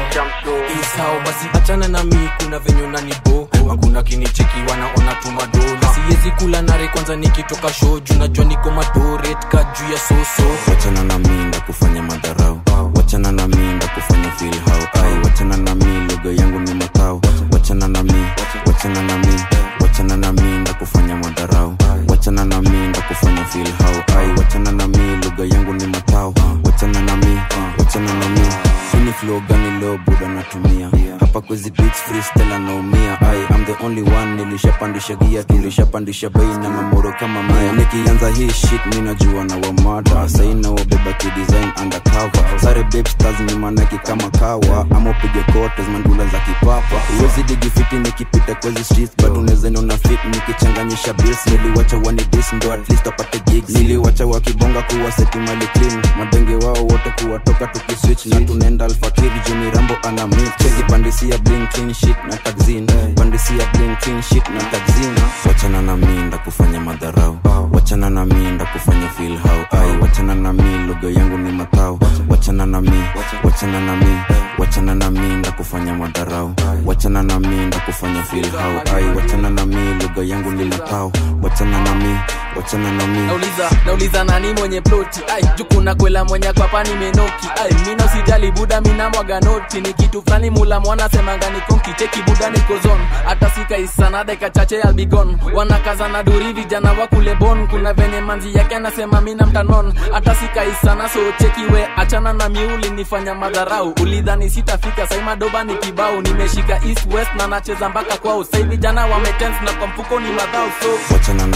isao basi achana na mi kuna venye unanibo hakuna kinicheki wanaona tumado na siwezi kula nare kwanza nikitoka show juu najua niko madoret ka juu ya soso wachana na minda kufanya madharau wachana na minda kufanya feel how ai wachana na mi lugha yangu ni matao wachana na mi wachana na mi wachana na minda kufanya madharau wachana na minda kufanya feel how ai wachana na mi lugha yangu ni matao wachana na mi wachana na mi ini flow gani leo buda natumia hapa kwezi beats freestyle anaumia ai I'm the only one nilishapandisha gia tulishapandisha bei na mamoro kama mia nikianza hii shit mi najua na wamada saina wabeba kidesign undercover sare babe stars ni manaki kama kawa ama upige kotes mandula za kipapa uwezi digifiti nikipita kwezi streets but unaweza niona fit nikichanganyisha bills niliwacha wani dis ndo at least wapate gigs niliwacha wakibonga kuwa seti mali clean madenge wao wote kuwatoka tukiswitch na tunaenda alfakiri juni rambo ana mix cheki pandisia bling clean shit na taxin pandisia bling clean shit na taxin wachana na minda kufanya madharau wachana na minda kufanya feel how ai wachana na mi lugha yangu ni matao wachana na mi wachana na mi wachana na minda kufanya madharau wachana na minda kufanya feel how ai wachana na mi lugha yangu ni matao wachana na mi wachana na mi nauliza nauliza nani mwenye ploti ai jukuna kwela mwenye kwapa nimenoki ai mina usijali buda mina mwaga noti ni kitu fulani mula mwana semanga nikonki cheki buda nikozon hata sikaisana dakika chache albigon wanakaza na duri vijana wa kule bon kuna venye manzi yake anasema mina mtanon hata sikaisana so cheki we achana na miuli nifanya madharau ulidhani sitafika sai madoba ni kibao nimeshika east west na nacheza mpaka kwao sai vijana wametens na kwa mfuko ni madhao so wachana na minda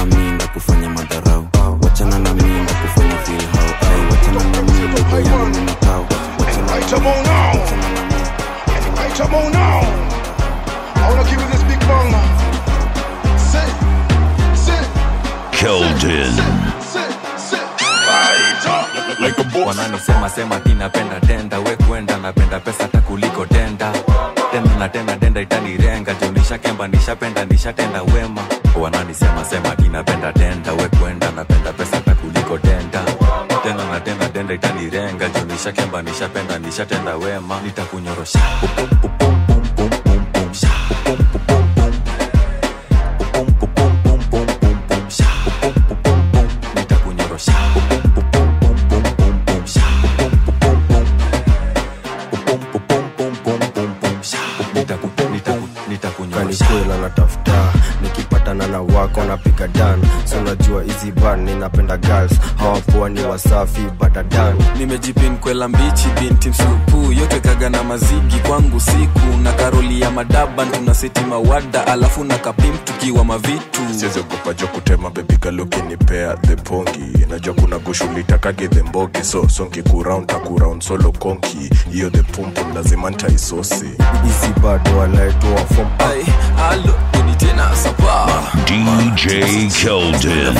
ndakufanya madharau wachana na mi ndakufanya feel how ai wachana na mi lugha yangu ni matao wachana Right, come on now. Right, come on now. I wanna give you this big bang. Sit, sit, Keldon. sit, sit. Right up. Like a boss. wananisema sema ti napenda denda we kwenda napenda pesa hata kuliko denda tena na tena denda itanirenga juu nishakemba nishapenda nishatenda wema wananisema sema ti napenda denda we kwenda napenda pesa hata kuliko denda tena na tena denda itanirenga juu nishakemba nishapenda nishatenda wema nitakunyorosha Pupum, pupum, pum, pum, pum, pum, sha. Pupum, pupum, pum. Pupum, pupum, pum, pum, pum, pum, sha. Pupum, pupum, pum. nitakunyorosha Pupum, pupum, pum, pum, pum, pum, sha. Pupum, pupum, pum. Pupum, pupum, pum, pum, pum, pum, sha. Nitaku- nitaku- nitakunyorosha kanikwela natafuta nikipatana na wako napiga dan so najua hizi ban ninapenda girls hawapoa ni wasafi badadan nimejipin kwela mbichi binti msupu yote kaga na mazigi kwangu siku na karoli ya madaban tunaseti mawada alafu na kapim tukiwa mavitu siziogopa jo kutema bebigalukinipea the pongi najua kuna gushulitakage the mbogi so songi kuround takuround solo konki hiyo the pumpum lazima ntaisosi hizi bado walaetoa fom ai alo udi tena sapa DJ Keldon.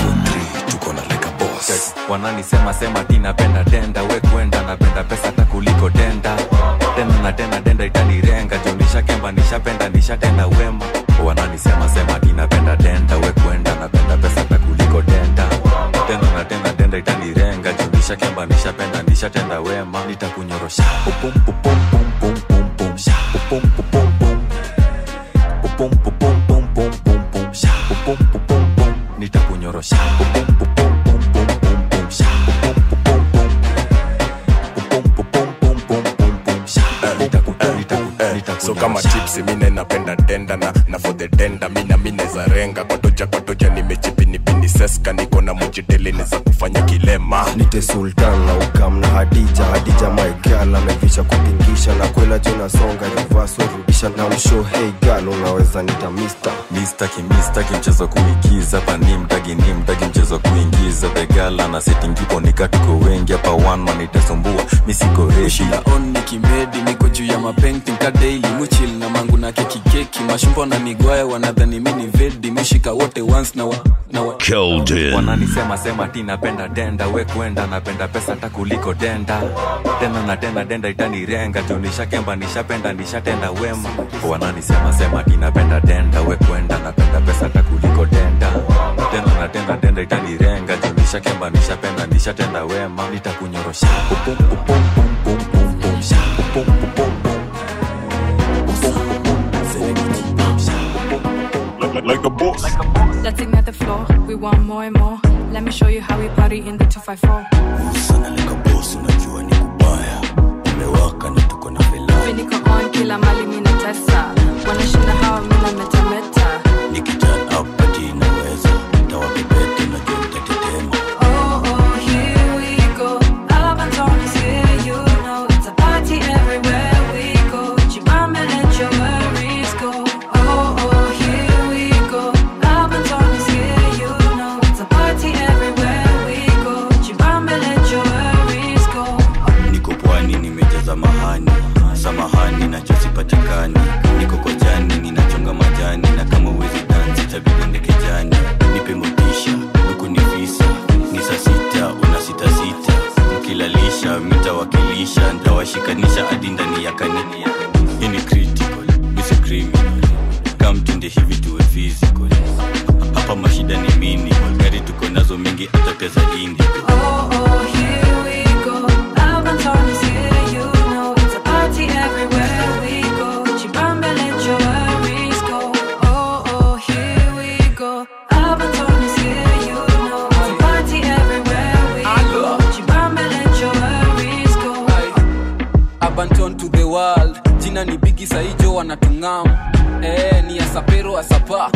wananisema sema ti napenda denda we kwenda napenda pesa hata kuliko denda tena na tena denda itanirenga juu nishakemba nishapenda nishatenda wema wananisema sema ti napenda denda we kwenda napenda pesa hata kuliko denda tena na tena denda itanirenga juu nishakemba nishapenda nishatenda wema nitakunyorosha Pupum, pupum, pum, pum, pum, pum, sha. Pupum, pupum, pum. Pupum, pupum, pum, pum, pum, pum, sha. Pupum, pupum, pum. nitakunyorosha Pupum, pupum, pum, pum, pum, pum, sha. Pupum, pupum, pum. Pupum, pupum, pum, pum, pum, pum, sha. Nitaku- nitaku- nitakunyorosha. so kama tipsi mine napenda denda na, na for the denda mina mineza renga kwatoja kwatoja nimechipinipini seska niko na mujitelini za kufanya kilema nite sultan na ukam na hadija hadija maigal amevisha kutingisha na kwela jona songa rivaso rudisha na msho hey gal unaweza nita mister mistaki mistaki mchezo kuigiza pani mdagi ni mdagi mchezo kuingiza begala na setingipo nikatuko wengi hapa one man itasumbua misiko reshi on nikimedi niko juu ya mapenting ka daily muchil na mangu na keki keki mashumbo na migwaya wanadhani mini vedi mishika wote once na wa, na wa. Keldon. wananisema sema ti napenda denda we kwenda napenda pesa hata kuliko denda tena na tena denda itanirenga juu nishakemba nishapenda nishatenda wema wananisema sema ti napenda denda we kwenda napenda pesa hata kuliko denda tena na tena denda itanirenga juu nishakemba nishapenda nishatenda wema nitakunyorosha Pupum, pupum, pum, pum, pum, pum, sha. Pupum, pupum, pum. like a boss Let's ignite the floor. We want more and more. Let me show you how we party in the 254. Hivi niko on kila mali mina tesa. Wanashinda hawa mina metameta. Oh, oh, here we go. Alabama is here, you know. It's a party everywhere we go. Chibamba, let your worries go. Oh, oh, here we go. Alabama is here, you know. It's a party everywhere we go. Chibamba, let your worries go. niko pwani nimejaza mahani samahani nachosipatikani niko kojani ninachonga majani na kama uwezi dansi tabidendeke jani nipe motisha huku ni visa ni saa sita una sita sita mkilalisha mitawakilisha ntawashikanisha hadi ndani ya kanini hii ni critical isi criminal kamtende hivi tuwe physical hapa mashida ni mini gari tuko nazo mingi hata pia za indi Oh, oh, here we go. Alabama is here, you know. It's a party everywhere we go. Chibamba, let your worries go. Oh, oh, here we go. Alabama is here, you know. It's a party everywhere we go. Chibamba, let your worries go. abanton to the world jina ni bigi saijo wanatungam Eh, ni asapero asapa tuko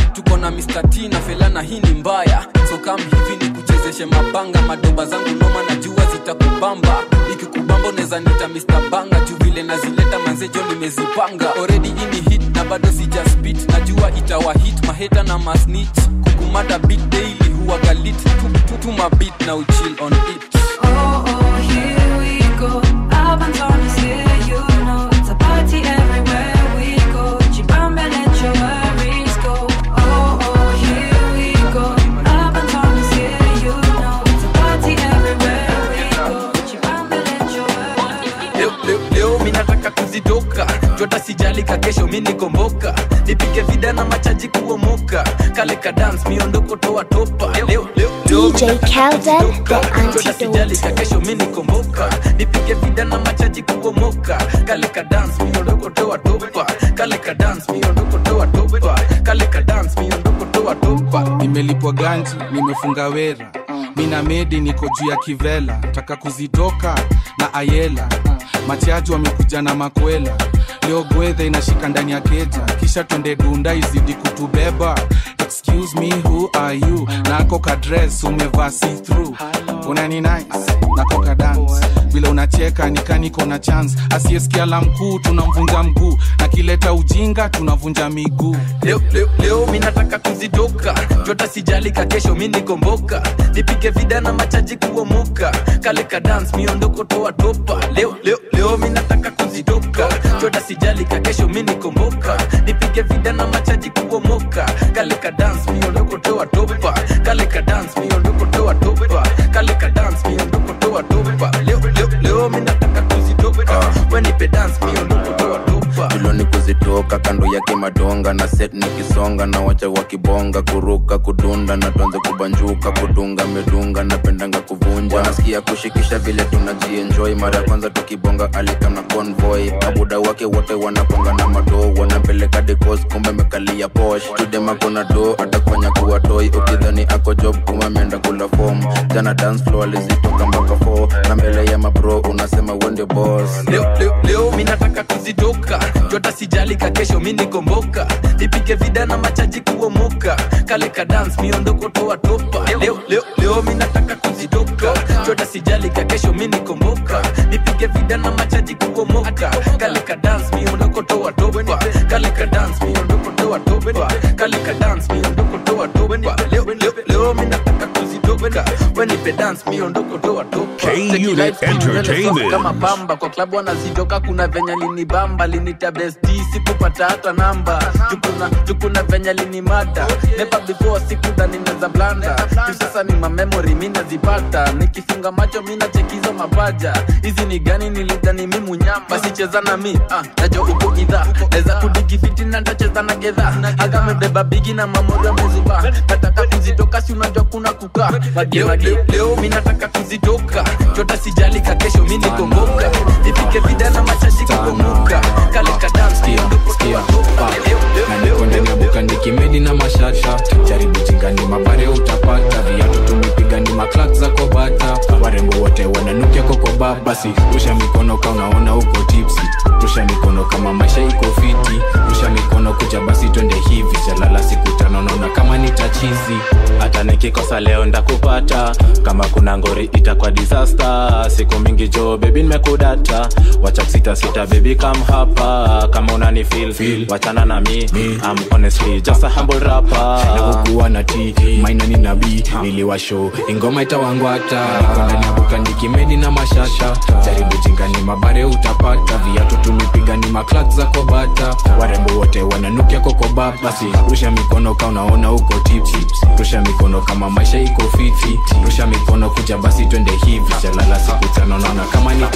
na Mr. T na felana hii ni mbaya so kam hivi ni kuchezeshe mabanga madoba zangu noma na jua zitakubamba ikikubamba unaweza nita Mr. Banga juu vile nazileta manzejo nimezipanga already ini hit na bado sija spit najua itawa hit maheta na masnitch kukumada beat daily huwa galit tutuma beat na uchill on it Oh, oh, here we go. Up and down is here, you know. It's a party everywhere we go. Chibamba, let your worries go. Oh, oh, here we go. Up and down is here, you know. It's a party everywhere we go. Chibamba, let your worries leo, leo, leo mi nataka kuzitoka jota sijalika kesho mi nikomboka nipige vida na machaji kuomoka kale ka dance miondoko toa topa leo, leo, leo, DJ Calden, the jota sijalika kesho mi nikomboka nipige vida na machaji kuomoka kale ka dance miondoko toa topa kale ka dance miondoko toa topa kale ka dance miondoko toa topa nimelipwa ganji nimefunga wera mina medi niko juu ya kivela taka kuzitoka na ayela machaji wamekuja na makwela leo gwedhe inashika ndani ya keja kisha twende dunda izidi kutubeba excuse me who are you nako kadres umevaa see through unani nice nako ka dance vile unacheka nikaniko na chance asiyesikia la mkuu tunamvunja mguu na kileta ujinga tunavunja miguu leo, leo, leo mi nataka kuzitoka jota sijalika kesho mi nikomboka nipige vida na machaji kuomoka kale ka dance miondoko toa topa leo, leo, leo mi nataka kuzitoka jota sijalika kesho mi nikomboka nipige vida na machaji kuomoka kale ka dance miondoko toa topa kale ka dance miondoko toa topa kale ka dance miondoko toa topa leo, leo, leo mi nataka kuzitoka wenipe dance miondoko toa topa tuloni kuzitoka kando yake madonga na set nikisonga na wacha wakibonga kuruka kudunda na tuanze kubanjuka kudunga medunga napendanga kuvunja wanasikia kushikisha vile tunajienjoy mara ya kwanza tukibonga alikam na convoy abuda wake wote wanaponga na madoo wanapeleka dekos kumbe mekalia posh tudema kona do atakufanya kuwa toy ukidhani ako job kuma ameenda kula form jana dance floor alizitoka mpaka 4 na mbele ya mabro unasema wende boss leo, leo, leo mi nataka kuzitoka jota sijalika kesho mi nikomboka nipige vida na machaji kuomoka kale ka dance miondoko toa topa leo, leo, leo mi nataka kuzitoka jota sijalika kesho mi nikomboka nipige vida na machaji kuomoka kale ka dance miondoko toa topa kale ka dance miondoko toa topa kale ka dance miondoko toa topa leo, leo, leo mi nataka kuzitoka wenipe dance miondoko toa topa K-Unit Entertainment. kama pamba kwa klabu wanazitoka kuna venya linibamba linita besti sikupata hata namba jukuna, jukuna venya linimada never before sikuda ninaweza blanda juu sasa ni mamemori mi nazipata nikifunga macho mi nachekizo mapaja hizi ni gani nilidhani mi munyamba basi cheza na mi ah, najo uko idha naweza kudigifiti na ntacheza na gedha agamebeba bigi na mamori amezuba nataka kuzitoka si unajua kuna kukaa Mage, mage. leo mi nataka kuzitoka jota sijalika kesho mi nikomboka nipike vida na machaji kukomoka kale ka dance miondoko toa topa leo, leo, na niko ndani ya buka nikimedi na mashasha jaribu chingani mabare utapata viatu tumepiga ni maklak za kobata warembo wote wananukia kokoba basi rusha mikono ka unaona uko tipsi rusha mikono kama maisha iko fiti rusha mikono kuja basi twende hivi jalala siku tano naona kama ni tachizi hata nikikosa leo ndakupata kama kuna ngori itakuwa disaster siku mingi jo bebi nimekudata wacha sita sita bebi kam hapa kama unani feel, feel. wachana na mi I'm honestly just a humble rapper nakukuwa na t maina ni nabii niliwasho ingoma itawangwata niko ndani ya buka nikimedi na mashasha jaribu chingani mabare utapata viatu tumepiga ni maklak za kobata warembo wote wananukia kokoba basi rusha mikono ka unaona uko tipsi rusha mikono kama maisha iko fiti rusha mikono kuja basi twende hivi jalala siku tano naona kama ni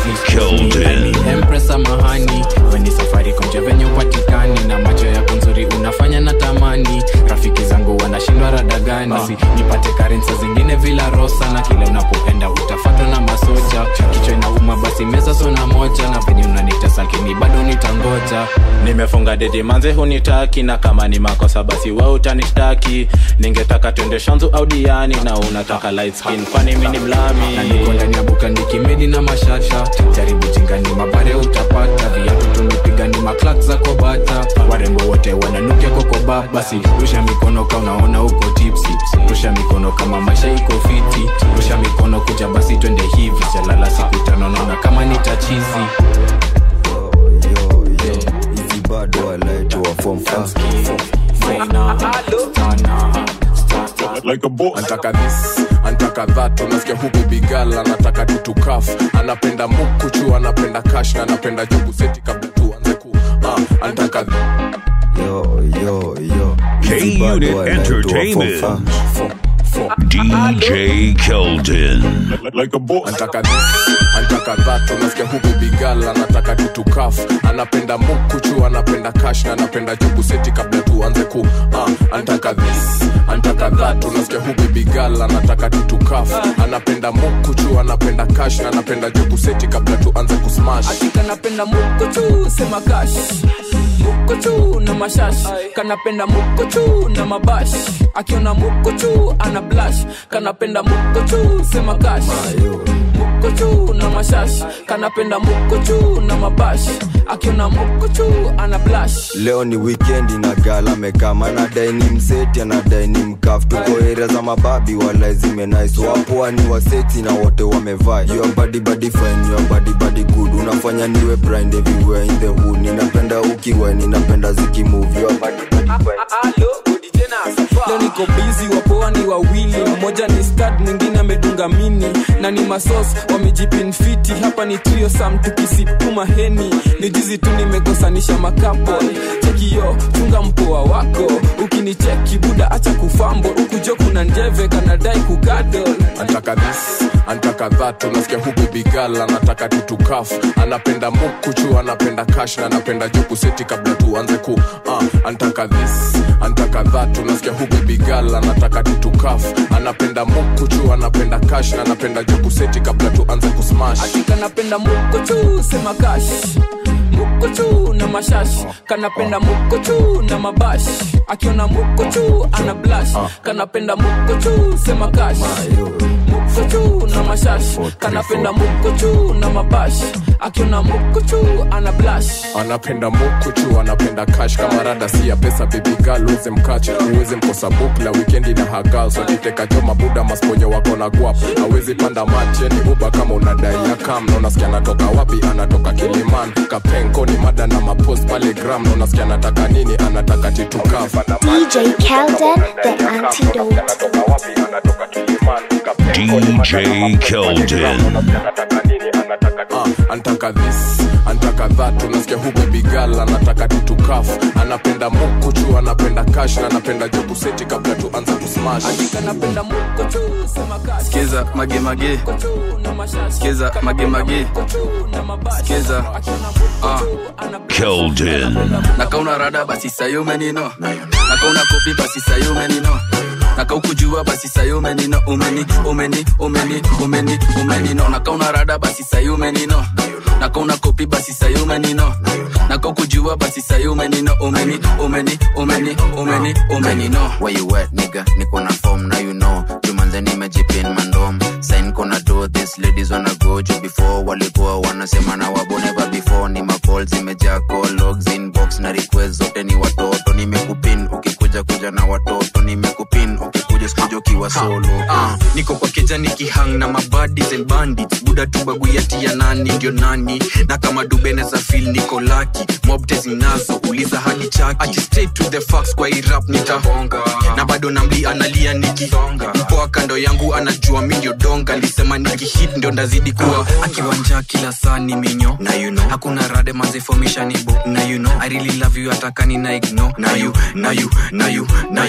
Kelden. tatizi empress samahani weni safari konje venye upatikani na macho yako nzuri unafanya na tamani rafiki zangu wanashindwa radaga gani basi nipate karensa zingine vila rosa na kila unapoenda utafatwa na masoja kichwa inauma basi meza sona moja na venye unanitesa lakini bado nitangoja nimefunga dedi manze hunitaki na kama ni makosa basi we utanishtaki ningetaka twende shanzu au diani na unataka light skin kwani mi ni mlami na niko ndani ya buka nikimedi na mashasha jaribu jingani mabare utapata viatu tumepiga ni maklak za kobata warembo wote wananukia kokoba basi rusha mikono ka unaona uko tipsi rusha mikono kama maisha iko fiti rusha mikono kuja basi twende hivi jalala siku tano naona kama nitachizi bado walaitwa form like a boss. Antaka this, antaka that, unasikia hu baby girl anataka tutukaf, anapenda mukuchu, anapenda cash na anapenda jobu seti kabla tuanze ku uh, antaka yo yo yo K Unit Entertainment. DJ Keldon. like a boss. Antaka this, antaka that, unasikia hu baby girl anataka tutukaf, anapenda mukuchu, anapenda cash na anapenda jobu seti kabla tuanze ku uh, antaka this, antaka that, unasikia hu baby girl anataka tutukaf, anapenda mukuchu, anapenda cash na anapenda jobu seti kabla tuanze kusmash. kanapenda mukuchu sema kash mukuchu na mashash kanapenda mukuchu na mabash akiona mukuchu ana blash kanapenda mukuchu sema kash mukuchu na mashash kanapenda mukuchu na mabash akiona mukuchu ana blash leo ni wikendi na gala mekama anadai ni mseti anadai ni mkaf tuko area za mababi wala zimenais wapoa ni waseti na wote wamevaa your body body fine your body body good unafanya niwe blind everywhere in the hood ninapenda ukiwa ninapenda zikimove your body body fine leo niko bizi wapoa ni wawili mmoja ni stad mwingine amedunga mini na ni masos wamejipinfiti hapa ni trio sam tukisipuma heni ni jizi tu nimekosanisha makapo chekio chunga mpoa wako ukinicheki buda acha kufambo ukujo kuna njeve kanadai kugadol antaka this antaka that unasikia hu baby girl anataka tutukaf anapenda mukuchu anapenda cash na anapenda jobu seti kabla tuanze ku uh, antaka this antaka that unasikia hu baby girl anataka tutukaf anapenda mukuchu anapenda cash na anapenda jobu seti kabla tuanze kusmash kanapenda mukuchu sema kash mukuchu na mashash kanapenda mukuchu na mabash akiona mukuchu ana blash kanapenda mukuchu sema kash mukuchu na mashash kanapenda mukuchu na mabash akiona mukuchu ana blash anapenda mukuchu anapenda cash kama rada si ya pesa baby girl uweze mkach uweze mkosa bukla wikendi na hagal so kiteka joma buda masponyo wako na guap awezi panda macheni uba kama unadai ya kam na unasikia anatoka wapi anatoka kiliman kapenko ni mada na mapost pale gram na unasikia anataka nini anataka titukaf DJ Kelden, the antidote. DJ Keldon. uh, antaka this antaka that unasikia hu baby girl anataka tutukaf anapenda mukuchu anapenda cash na anapenda jobu seti kabla tuanze kusmash kanapenda mukuchu sema kash skiza magemage skiza magemage skiza ah. Keldon. nakauna rada basi sayumenino nakauna kopi basi sayumenino nakaukujua basi sayumenino umeni umeni umeni umeni umenino nakauna rada basi sayumenino nakauna kopi basi sayumenino nakaukujua basi sayumenino umeni umeni umeni umeni umenino where you at nigga niko na form now you know jumanze nimejipin mandom sign kona do this ladies wanna go juu before walikuwa wanasema na wabo never before ni macall zimejaa call logs inbox na request zote ni watoto nimekupin ukikuja kuja na watoto nimekupin ukikuja sikuja ukiwa solo Ah, niko kwa keja nikihang na mabadis and bandits buda tu baguyati ya nani ndio nani na kama dubene za fil niko laki mobte zinazo uliza hadi chaki Ati straight to the facts kwa irap nitahonga na bado namli analia nikisonga mpoa kando yangu anajua mi ndio donga lisema nikihit ndio ndazidi kuwa akiwanja kila saa ni minyo na you know hakuna rade mazefomishanibo na you know i really love you atakani na igno na you na you na you na you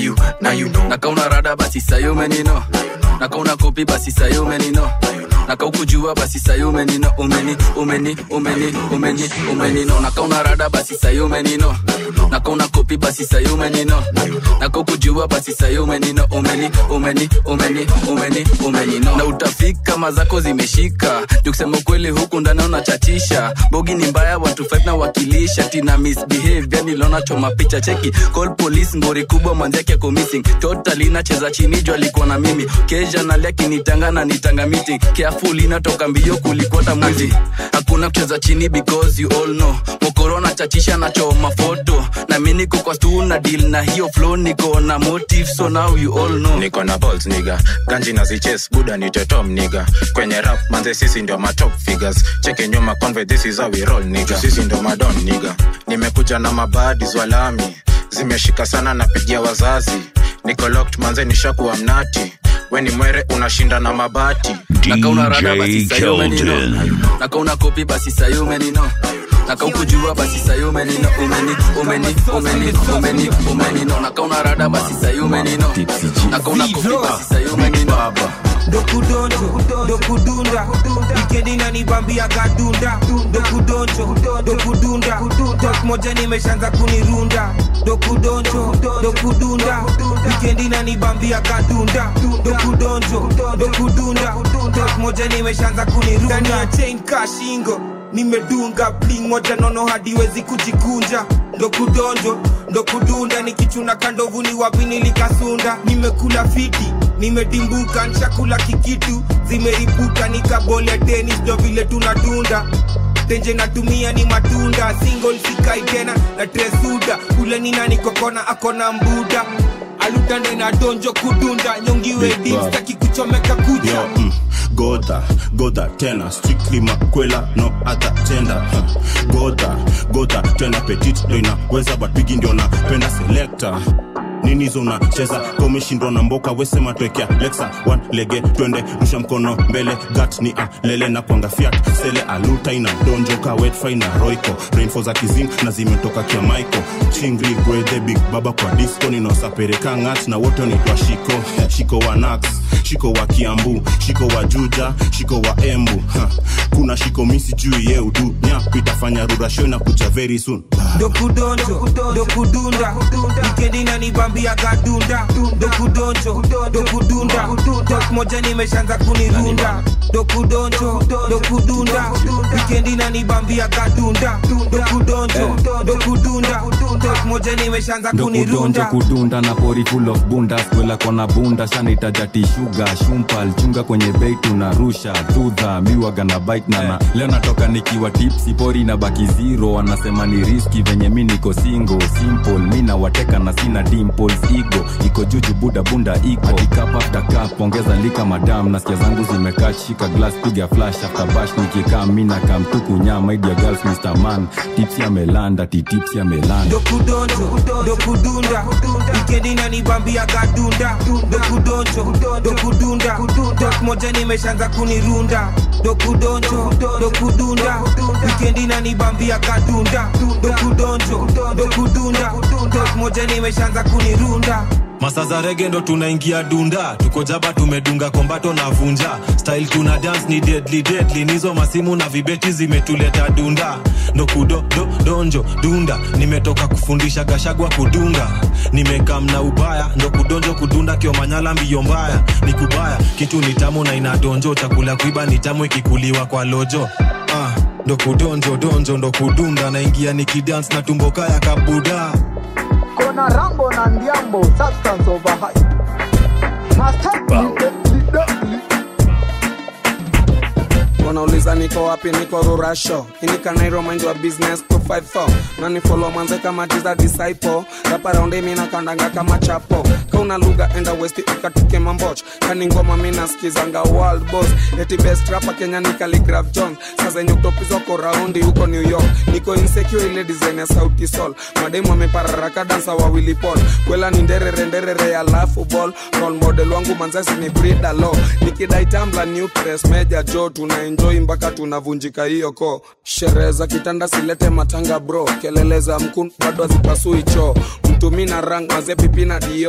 nakauna rada basi sayo menino nakauna kopi basi sayo menino nakaukujua basi sayo menino umeni umeni umeni umeni umenino nakauna rada basi sayo menino nakauna kopi basi sayo menino nakaukujua basi sayo menino umeni umeni umeni umeni umenino na utafika mazako zimeshika jukusema ukweli huku ndani unachatisha bogi ni mbaya watu fight na wakilisha tina misbehave yani lona choma picha cheki call police ngori kubwa mwanzake ako missing totally nacheza chini juu alikuwa na mimi kesha nalia kinitanga na nitanga meeting careful inatoka mbio kulikwata mwizi hakuna kucheza chini because you all know mokorona chachisha na choma foto na mi niko kwa stu na deal na hiyo flow niko na motive so now you all know niko na balls niga ganji na ziches buda ni tetom niga kwenye rap manze sisi ndio matop figures cheke nyuma conve this is how we roll niga sisi ndio madon niga nimekuja na mabadi zwalami zimeshika sana napigia wazazi niko locked manze nishakuwa mnati weni mwere unashinda na mabati nakauna rada basi sayo menino nakauna kopi basi sayo menino nakaukujua basi sayo menino umeni umeni umeni umeni umenino nakauna rada basi sayo menino nakauna kopi basi sayo menino dokudonjo dokudunda wikendi nanibambia kadunda dokudonjo dokudunda tok moja nimeshanza kunirunda dokudonjo dokudunda wikendi nanibambia kadunda dokudonjo dokudunda tok moja nimeshanza kunirunda ndani ya chain kashingo nimedunga bling moja nono hadiwezi kujikunja ndo kudonjo ndo kudunda nikichuna kandovu ni wapi nilikasunda nimekula fiti nimedimbuka nshakula kikitu zimeripuka nikabole tenis ndo vile tunadunda tenje natumia ni matunda single sikai tena na tresuda ule nina nikokona akona mbuda alutande na donjo kudunda nyongiwe dimstaki kuchomeka kucha Yo, mm, goda goda tena strictly makwela no other gender huh. goda goda tena petit ndo inaweza but bigi ndio napenda selector nini hizo unacheza komeshindwa na mboka wesema twekea lexa one lege twende rusha mkono mbele gat ni a lele na kwanga fiat sele aluta ina donjoka wetfi na roiko rainfo za kizing na zimetoka kia maiko chingri gwedhe big baba kwa disco ninaosapereka ngat na wote wanaitwa shiko Eh, shiko wa nax shiko wa kiambu shiko wa juja shiko wa embu ha. kuna shiko misi juu ye udu nyap itafanya rurasho na kuja very soon dokudonjo dokudunda wikendi nanibambia kadunda dokudonjo dokudunda tok moja nimeshanza kunirunda dokudonjo dokudunda wikendi nanibambia kadunda dokudonjo dokudunda tok moja nimeshanza ndokudonjo kunirunda kudunda na pori full of bunda skwela kona bunda shanitajati shuga shumpal chunga kwenye bei tunarusha dhudha miwaga na bite nana leo natoka nikiwa tipsi pori na baki zero wanasema ni riski venye mi niko singo simple mi nawateka na sina dimples igo iko juju buda bunda iko akikap after cup ongeza lika madam nasikia zangu zimekaa shika glass piga flash after bash nikikaa mi na kamtuku nyama idia girls mr man tipsi amelanda titipsi amelanda dokudonjo dokudunda wikendi nanibambia kadunda dokudonjo dokudunda tok moja nimeshanza kunirunda dokudonjo dokudunda wikendi nanibambia kadunda dokudonjo dokudunda tok moja nimeshanza kunirunda masa za rege ndo tunaingia dunda tuko jaba tumedunga kombato na vunja style tuna dance ni deadly deadly nizo masimu na vibeti zimetuleta dunda ndo kudo do, donjo dunda nimetoka kufundisha gashagwa kudunga nimekam na ubaya ndo kudonjo kudunda kiomanyala mbio mbaya ni kubaya kitu ni tamu na inadonjo chakula kuiba ni tamu ikikuliwa kwa lojo ah, ndo kudonjo donjo ndo kudunda naingia nikidance na tumboka ya kabuda kona rambo na ndiambo substance over high Master, li- li- li- wanauliza niko wapi niko rurasho inikanairo mind wa business 254 nani follow manze kama jiza disciple rapa raundi mina kandanga kama chapo kauna lugha enda west ikatuke mamboch kani ngoma mina skizanga world boss eti best rapa kenya ni Khaligraph jones saa zenye utopizwako raundi huko new york niko insecure ile design ya sauti sol mademu amepararaka dansa wawili pol kwela ni nderere nderere alafu ball role model wangu manzasi ni brida lo nikidai tambla new press meja jo tuna enjoy mpaka tunavunjika hiyo ko sherehe za kitanda silete matanga bro kelele za mkun bado hazipasui choo mtumi na rang maze pipi na dior kelele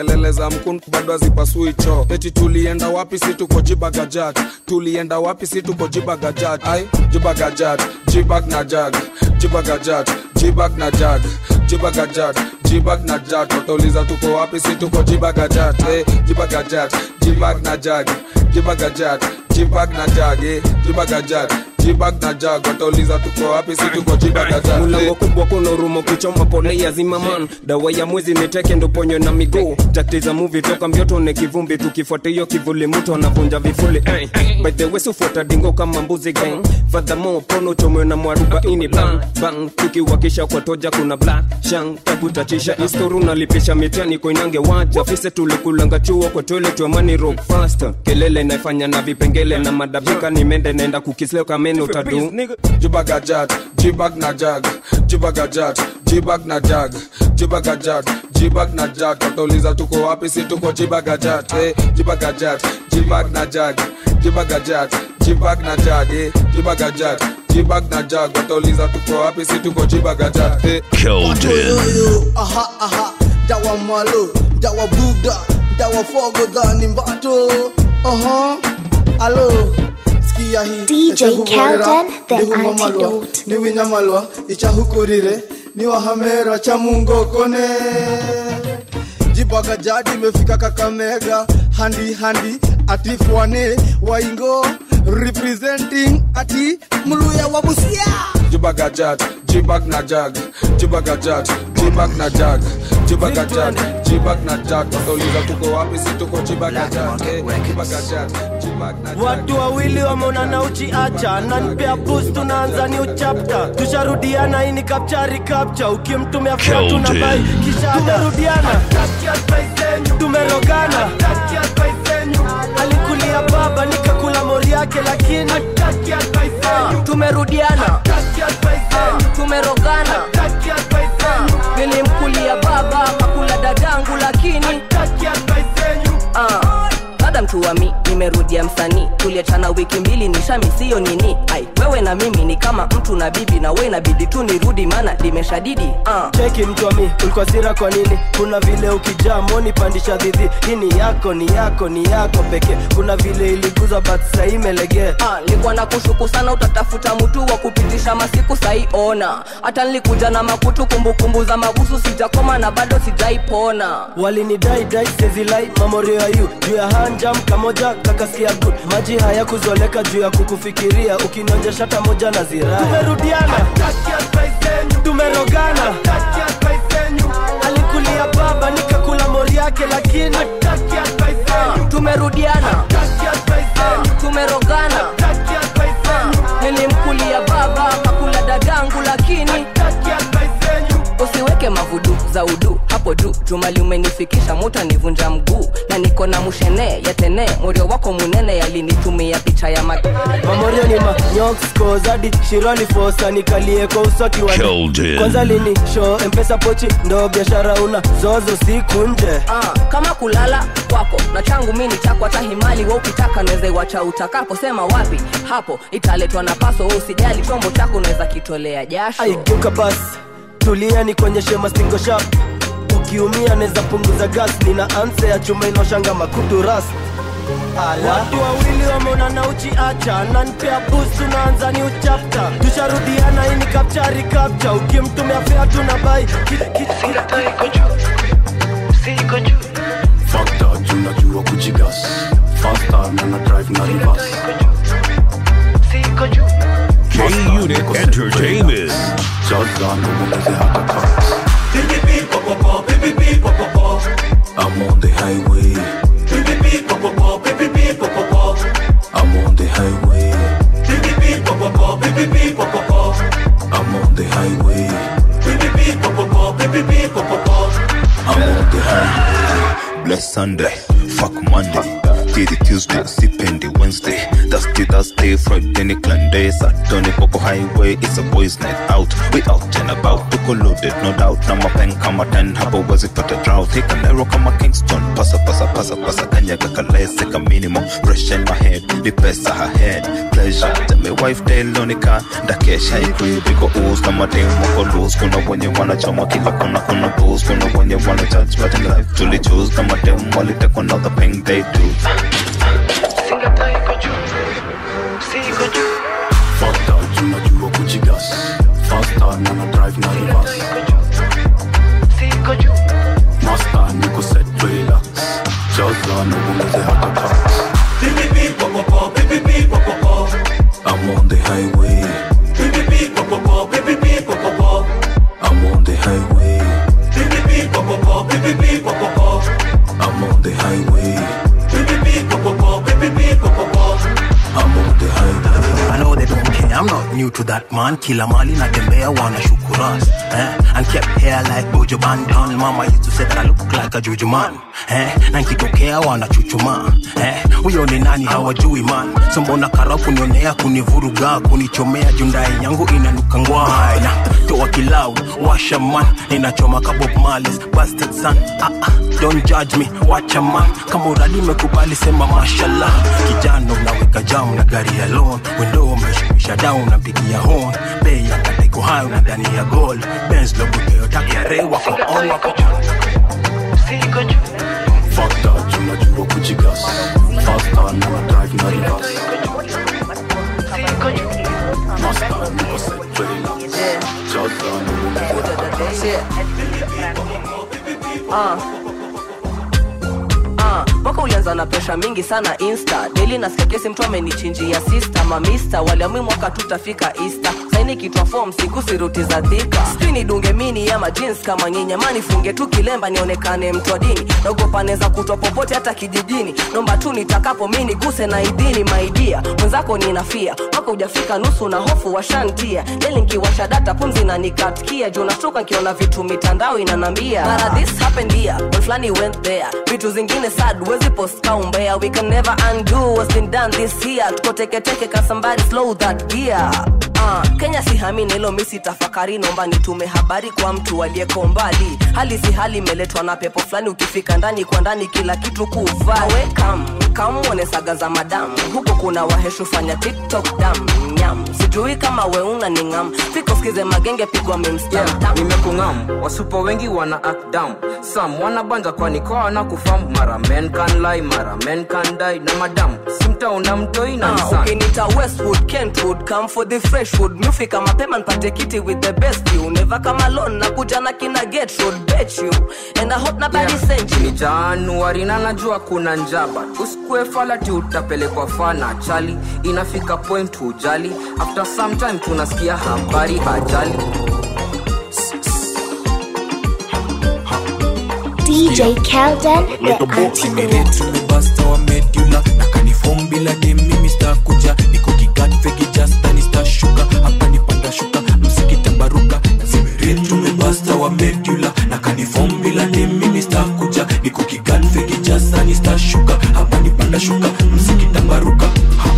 kelele za mkun bado hazipasui choo eti tulienda wapi si tuko jibagajat tulienda wapi si tuko jibagajat ai jibagajat jibag na jag jibagajat jibag na jag jibagajat jibag na jag watauliza tuko wapi si tuko jibagajat eh, jibagajat jibag na jag jibagajat jibag na jag eh, jibagajat jibag na jag watauliza tuko wapi si tuko jibagajat mlango kubwa kuna urumo kichoma pole ya zimaman dawa ya mwezi niteke ndo ponyo na miguu takti za muvi toka mbioto ne kivumbi tukifuata hiyo kivuli mtu anavunja vifuli eh. by the way sufuata dingo kama mbuzi gang fadhamo pono chomwe na mwarubaini bang bang tukiwakisha kwa toja kuna black shang takutachisha istoru nalipisha mitani koinange waja fise tulikulanga chuo kwa toilet wa money rock faster kelele naifanya na vipengele na madabika nimende naenda kukisleo kamene utadu jibagajat jibag na jag jibagajat jibag na jag jibagajat jibag na jag watauliza tuko wapi si tuko jibagajat eh, jibagajat jibag na jag jibagajat jibag na jag eh, jibagajat jibag na jag watauliza tuko wapi si tuko jibagajat eh. Keldon. aha aha dawa malo dawa buda dawa fogo dhani mbato aha alo sikia hii DJ Kelden, the antidote. ni winyamalwa ichahukurire ni wahamera cha mungo kone jibaga jadi imefika kakamega handi handi atifwane waingo representing ati mluya wa busia jibagajat jibag na jag jibagajat jibag na jag jibagajat jibag na jag watauliza tuko wapi si tuko jibagajat eh, jibagajat jibag na jag watu wawili wameonana uchiacha nanpea bus tunaanza new chapter tusharudiana ini kapchari kapcha ukimtumia fea tuna bai kisha tumerudiana tumerogana alikulia baba nikakula mori yake lakini Ah, tumerudiana Ah, tumerogana Ah, nilimkulia baba kakula dadangu lakini Ah, dada mtu wa mi nimerudia msanii tuliachana wiki mbili nishamisiyo nini ai wewe na mimi ni kama mtu na bibi na we inabidi tu nirudi maana limeshadidi Ah. cheki mtu wa mi ulikuwa sira kwa nini kuna vile ukijaa moni pandisha dhidhi hii ni yako ni yako ni yako pekee kuna vile iliguza but sahii imelegea Ah, nilikuwa na kushuku sana utatafuta mtu wa kupitisha masiku sahi ona hata nilikuja na makutu kumbukumbu za mabusu sijakoma na bado sijaipona walinidai dai sezilai mamorio ya yu juu ya hanjam kamoja kakasikia good maji haya kuzoleka juu ya kukufikiria ukinonja shata moja na zirai tumerudiana tumerogana alikulia baba nikakula mori yake lakini Ah, tumerudiana Ah, tumerogana Ah, nilimkulia baba kakula dadangu lakini usiweke mavudu za udu hapo juu jumali umenifikisha muta nivunja mguu na niko na mushene yatene morio wako munene yalinitumia picha ya ma mamorio ni manyokoskozadi shirali fosa nikalie kwa uso kiwani Keldon. kwanza lini show mpesa pochi ndo biashara una zozo siku nje Ah, kama kulala kwako na changu mi ni chako hata himali wa ukitaka naweza iwacha utakapo sema wapi hapo italetwa na paso wewe usijali chombo chako unaweza kitolea jasho aigeuka basi tulia ni konyeshe mastingo shap ukiumia neza punguza gas nina anse ya chuma inaoshanga makutu ras watu wawili wameonana uchiacha nanpea bus tunaanza ni uchapta tusharudiana ini kapchari kapcha ukimtumia fea tuna bai fakta junajua kujigas fasta na na drive na rivas K Unit Entertainment. jaza ndomongeze hata cars I'm on the highway I'm on the highway I'm on the highway I'm on the highway Bless Sunday, fuck Monday. skidi tuesday sipendi wednesday thursday thursday friday ni clanday saturday koko highway it's a boys night out we out and about tuko loaded no doubt na mapen kama 10 hapo wezi pata drought hika nairo kama kingston pasa pasa pasa pasa kanyaga kalese ka minimum fresh in my head ni pesa her head pleasure tell me wife telonika ndakesha ikribiko ooze kama demu wako loose kuna wenye wanachoma kila kona kuna booze kuna wenye wana judge but in life truly choose kama demu walitekwa na the pain they do Fucked out, unajua kujigas Faster na na drive na reverse Master niko set relax Jaza na uongeze hata tax I'm on the highway I'm on the highway I'm on the highway I'm on the highway I know they don't care, I'm not new to that man Kila mali natembea wana shukuras eh? And kept hair like Bojo Banton Mama used to say that I look like a juju man eh? Na nkitokea wana chuchuma eh? Huyo ni nani hawajui man So mbona kara kunionea kunivuruga Kunichomea jundai yangu inanuka ngwai Na toa kilau washa man Ninachoma ka Bob Marley's bastard son ah, ah, Don't judge me, wacha man Kama uradi mekubali sema mashallah Kijana unaweka jam na gari ya loan Window umeshukisha down napigia horn Bei ya kateko hayo na ndani ya gold Benz logo Toyota KRA wako on wako Fucked out, unajua kujigas Faster na na drive na reverse Master niko set relax Jaza na uongeze hata tax Ah. Ah, mwaka ulianza na presha mingi sana insta daily nasikia kesi mtu amenichinjia sister mamista waliamui mwaka tutafika easter saini kitwa form siku siruti za dhika skrini dunge mini ama jeans kama nyinya nifunge tu kilemba nionekane mtu wa dini naogopa neza kutwa popote hata kijijini nomba tu nitakapo mi niguse na idini maidia mwenzako ninafia mwaka ujafika nusu na hofu washantia deli nkiwasha data pumzi na nikatkia juu nashtuka nkiona vitu mitandao inanambia mara this happened here when flani went there vitu zingine sad wezi post kaumbea we can never undo what's been done this year tuko teketeke ka somebody slow that gear Uh, kenya sihamini hilo misi tafakari nomba nitume habari kwa mtu aliyeko mbali hali si hali imeletwa na pepo fulani ukifika ndani kwa ndani kila kitu kuvaa we kam kamwone saga za madamu huko kuna waheshu fanya tiktok dam nyam sijui kama weuna ni ngam fiko skize magenge pigwa memstamtam nimekungam wasupo wengi wana act down sam wanabanja kwani kwa wana kufamu mara men can lie mara men can die na madam simtauna mtoi na Ah, nisan ukinita westwood kentwood come for the freshwood mufika mapema npate kiti with the best you never come alone na kuja na kina get road bet you and i hope nobody sent you ni januari na najua kuna njaba usikue falati utapelekwa fana chali inafika point hujali after some time tunasikia habari ajali DJ Kelden, the antidote. tumebasta wa medula na kanifom bila dem mimi stakuja niko kigat fegi jasta nistashuka hapa nipanda shuka msikitambaruka zimerit tumebasta wa medula na kanifom bila dem mimi stakuja niko kigat fegi jasta nistashuka hapa nipanda shuka msikitambaruka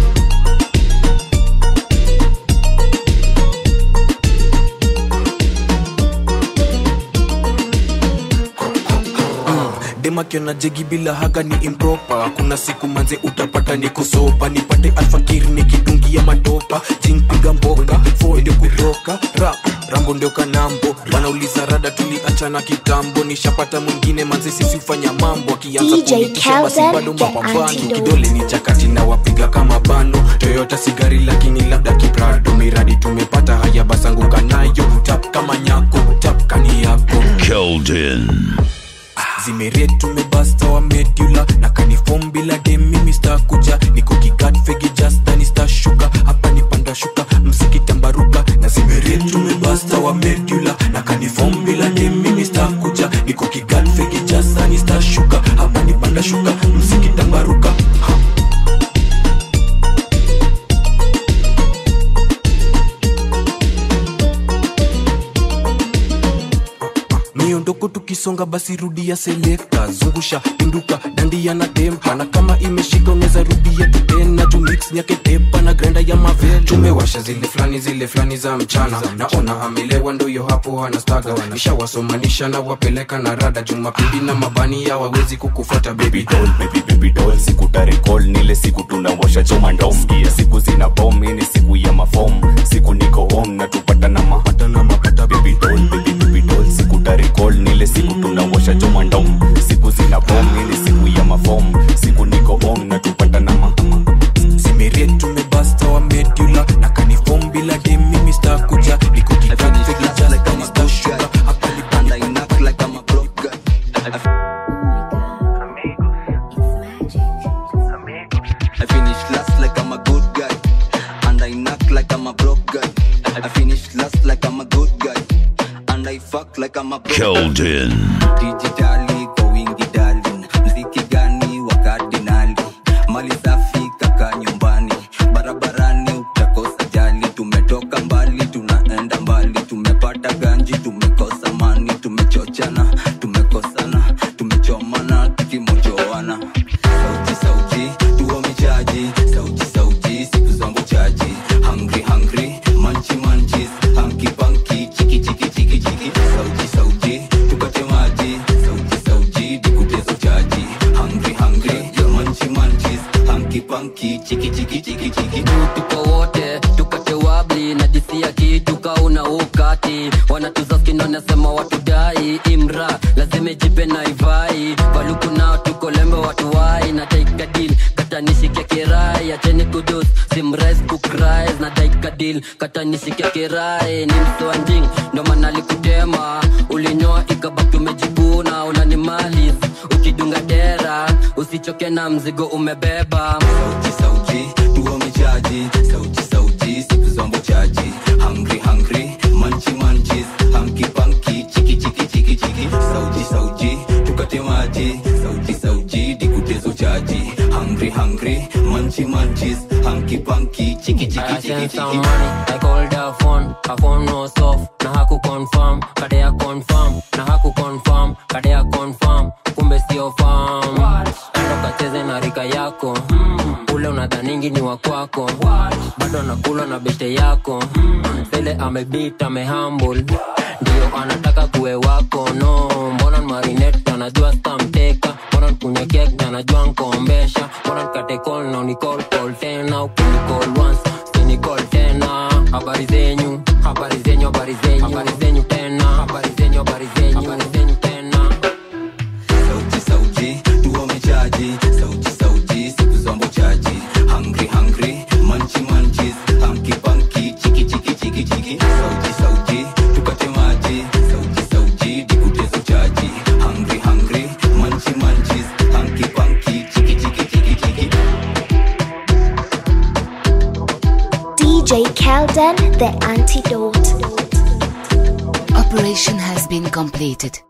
demakiona jegi bila haga ni impropa kuna siku manze utapata nikusopa nipate alfakir nikidungia matopa jinpiga mboka fo ndio kutoka rap rambo ndio kanambo wanauliza rada tuliachana kitambo nishapata mwingine manze sisi ufanya mambo akianza DJ kunitisha basi Kelvin, bado the mapambano antidote. kidole ni chakati na wapiga kama bano toyota sigari lakini labda kiprado miradi tumepata haya basanguka nayo tap kama nyako tap kani yako Keldon. zimeret tumebasta wa medula na kanifom bila dem mimi stakuja niko kigat fegi jasta nistashuka hapa nipanda shuka msikitambaruka na zimeret tumebasta wa medula na kanifom bila dem mimi stakuja niko kigat fegi jasta nistashuka hapa nipanda shuka msikitambaruka miondoko tuki ukisonga basi rudia selekta zungusha pinduka dandia na tempa na kama imeshika unaweza rudia tena juu mix nyake tepa na grenda ya mavel tumewasha zile fulani zile fulani za mchana naona amelewa ndoyo hapo anastaga nishawasomanisha na wapeleka na rada jumapili na mabani ya wawezi kukufuata baby doll baby baby doll siku tarekol nile siku tunawasha choma ndom siku zina bom ini siku ya mafom siku niko home na tupata na mapata na mapata baby doll baby baby doll siku tarekol nile siku tunawasha choma ndom siku zina bom ini siku ya mafom siku niko home na tupata na mapata zimeret tumebasta wa medula na kanifom bila dem mimi stakuja nikukikatfegijaskanistashua hapa nipanda inak like I'm a broke guy I finish last like I'm a good guy. And I knock like I'm a broke guy. I finish last like I'm a good guy. And I fuck like I'm a broke Keldon. Dijitali kwa wingi darling. Mziki gani wa kardinali. Mali safi kaka nyumbani. Barabarani utakosa jali. Tumetoka mbali tunaenda mbali. Tumepata ganji tumekosa mani. Tumechochana tumekosana. Tumechomana tukimojoana. Sauti sauti tuwa michaji. Sauti sauti siku zangu chaji. Hungry hungry manchi manchis. Hanky panky chiki chiki chiki chiki. Sauti sauti tukate maji. Sauti sauti dikutezo chaji. Hungry hungry manchi manchis. Hanky panky chiki chiki chiki chiki. tuko wote tukate wabli na disia kitu kauna ukati wanatuzaskini wanasema watudai imra lazima ijipe na ivai valuku nao tuko lembe watuwai na daikadil katanishike kirai acheni kudus simrais kukrais na daikadil katanishike kirai ni mswanding ndo maana likutema ulinyoa ikabaki umejikuna unanimalis ukidunga dera usichoke na mzigo umebeba sauti sauti tuwa michaji sauti sauti siku zombo chaji hungry hungry manchi manchis hanky panky chiki chiki chiki chiki sauti sauti tukate maji sauti sauti dikutezo chaji hungry hungry manchi manchis hanky panky chiki chiki I chiki sent some chiki money, I called her phone, her phone was off, na haku confirm, kadea confirm, na haku confirm, kadea confirm, kumbe sio farm. Endo kacheze na rika yako, ule unadhaningi ni wa kwako, bado nakula na bete yako, sele amebit amehumble, ndio anataka kuwe wako, no, mbona marinette anajua stamteka, mbona nkunywe kek na anajua nkombesha, mbona nikate call na unicall call tena, ukinicall once usinicall tena, habari zenyu, habari zenyu, habari zenyu, habari zenyu tena, habari zenyu, habari zenyu, habari zenyu tena. sauti sauti tuwa michaji sauti sauti siku zombo chaji hungry hungry manchi manchis hanky panky chiki chiki chiki chiki sauti sauti tukate maji sauti sauti dikutezo chaji hungry hungry manchi manchis hanky panky chiki chiki chiki chiki DJ Kelden, the antidote. Operation has been completed.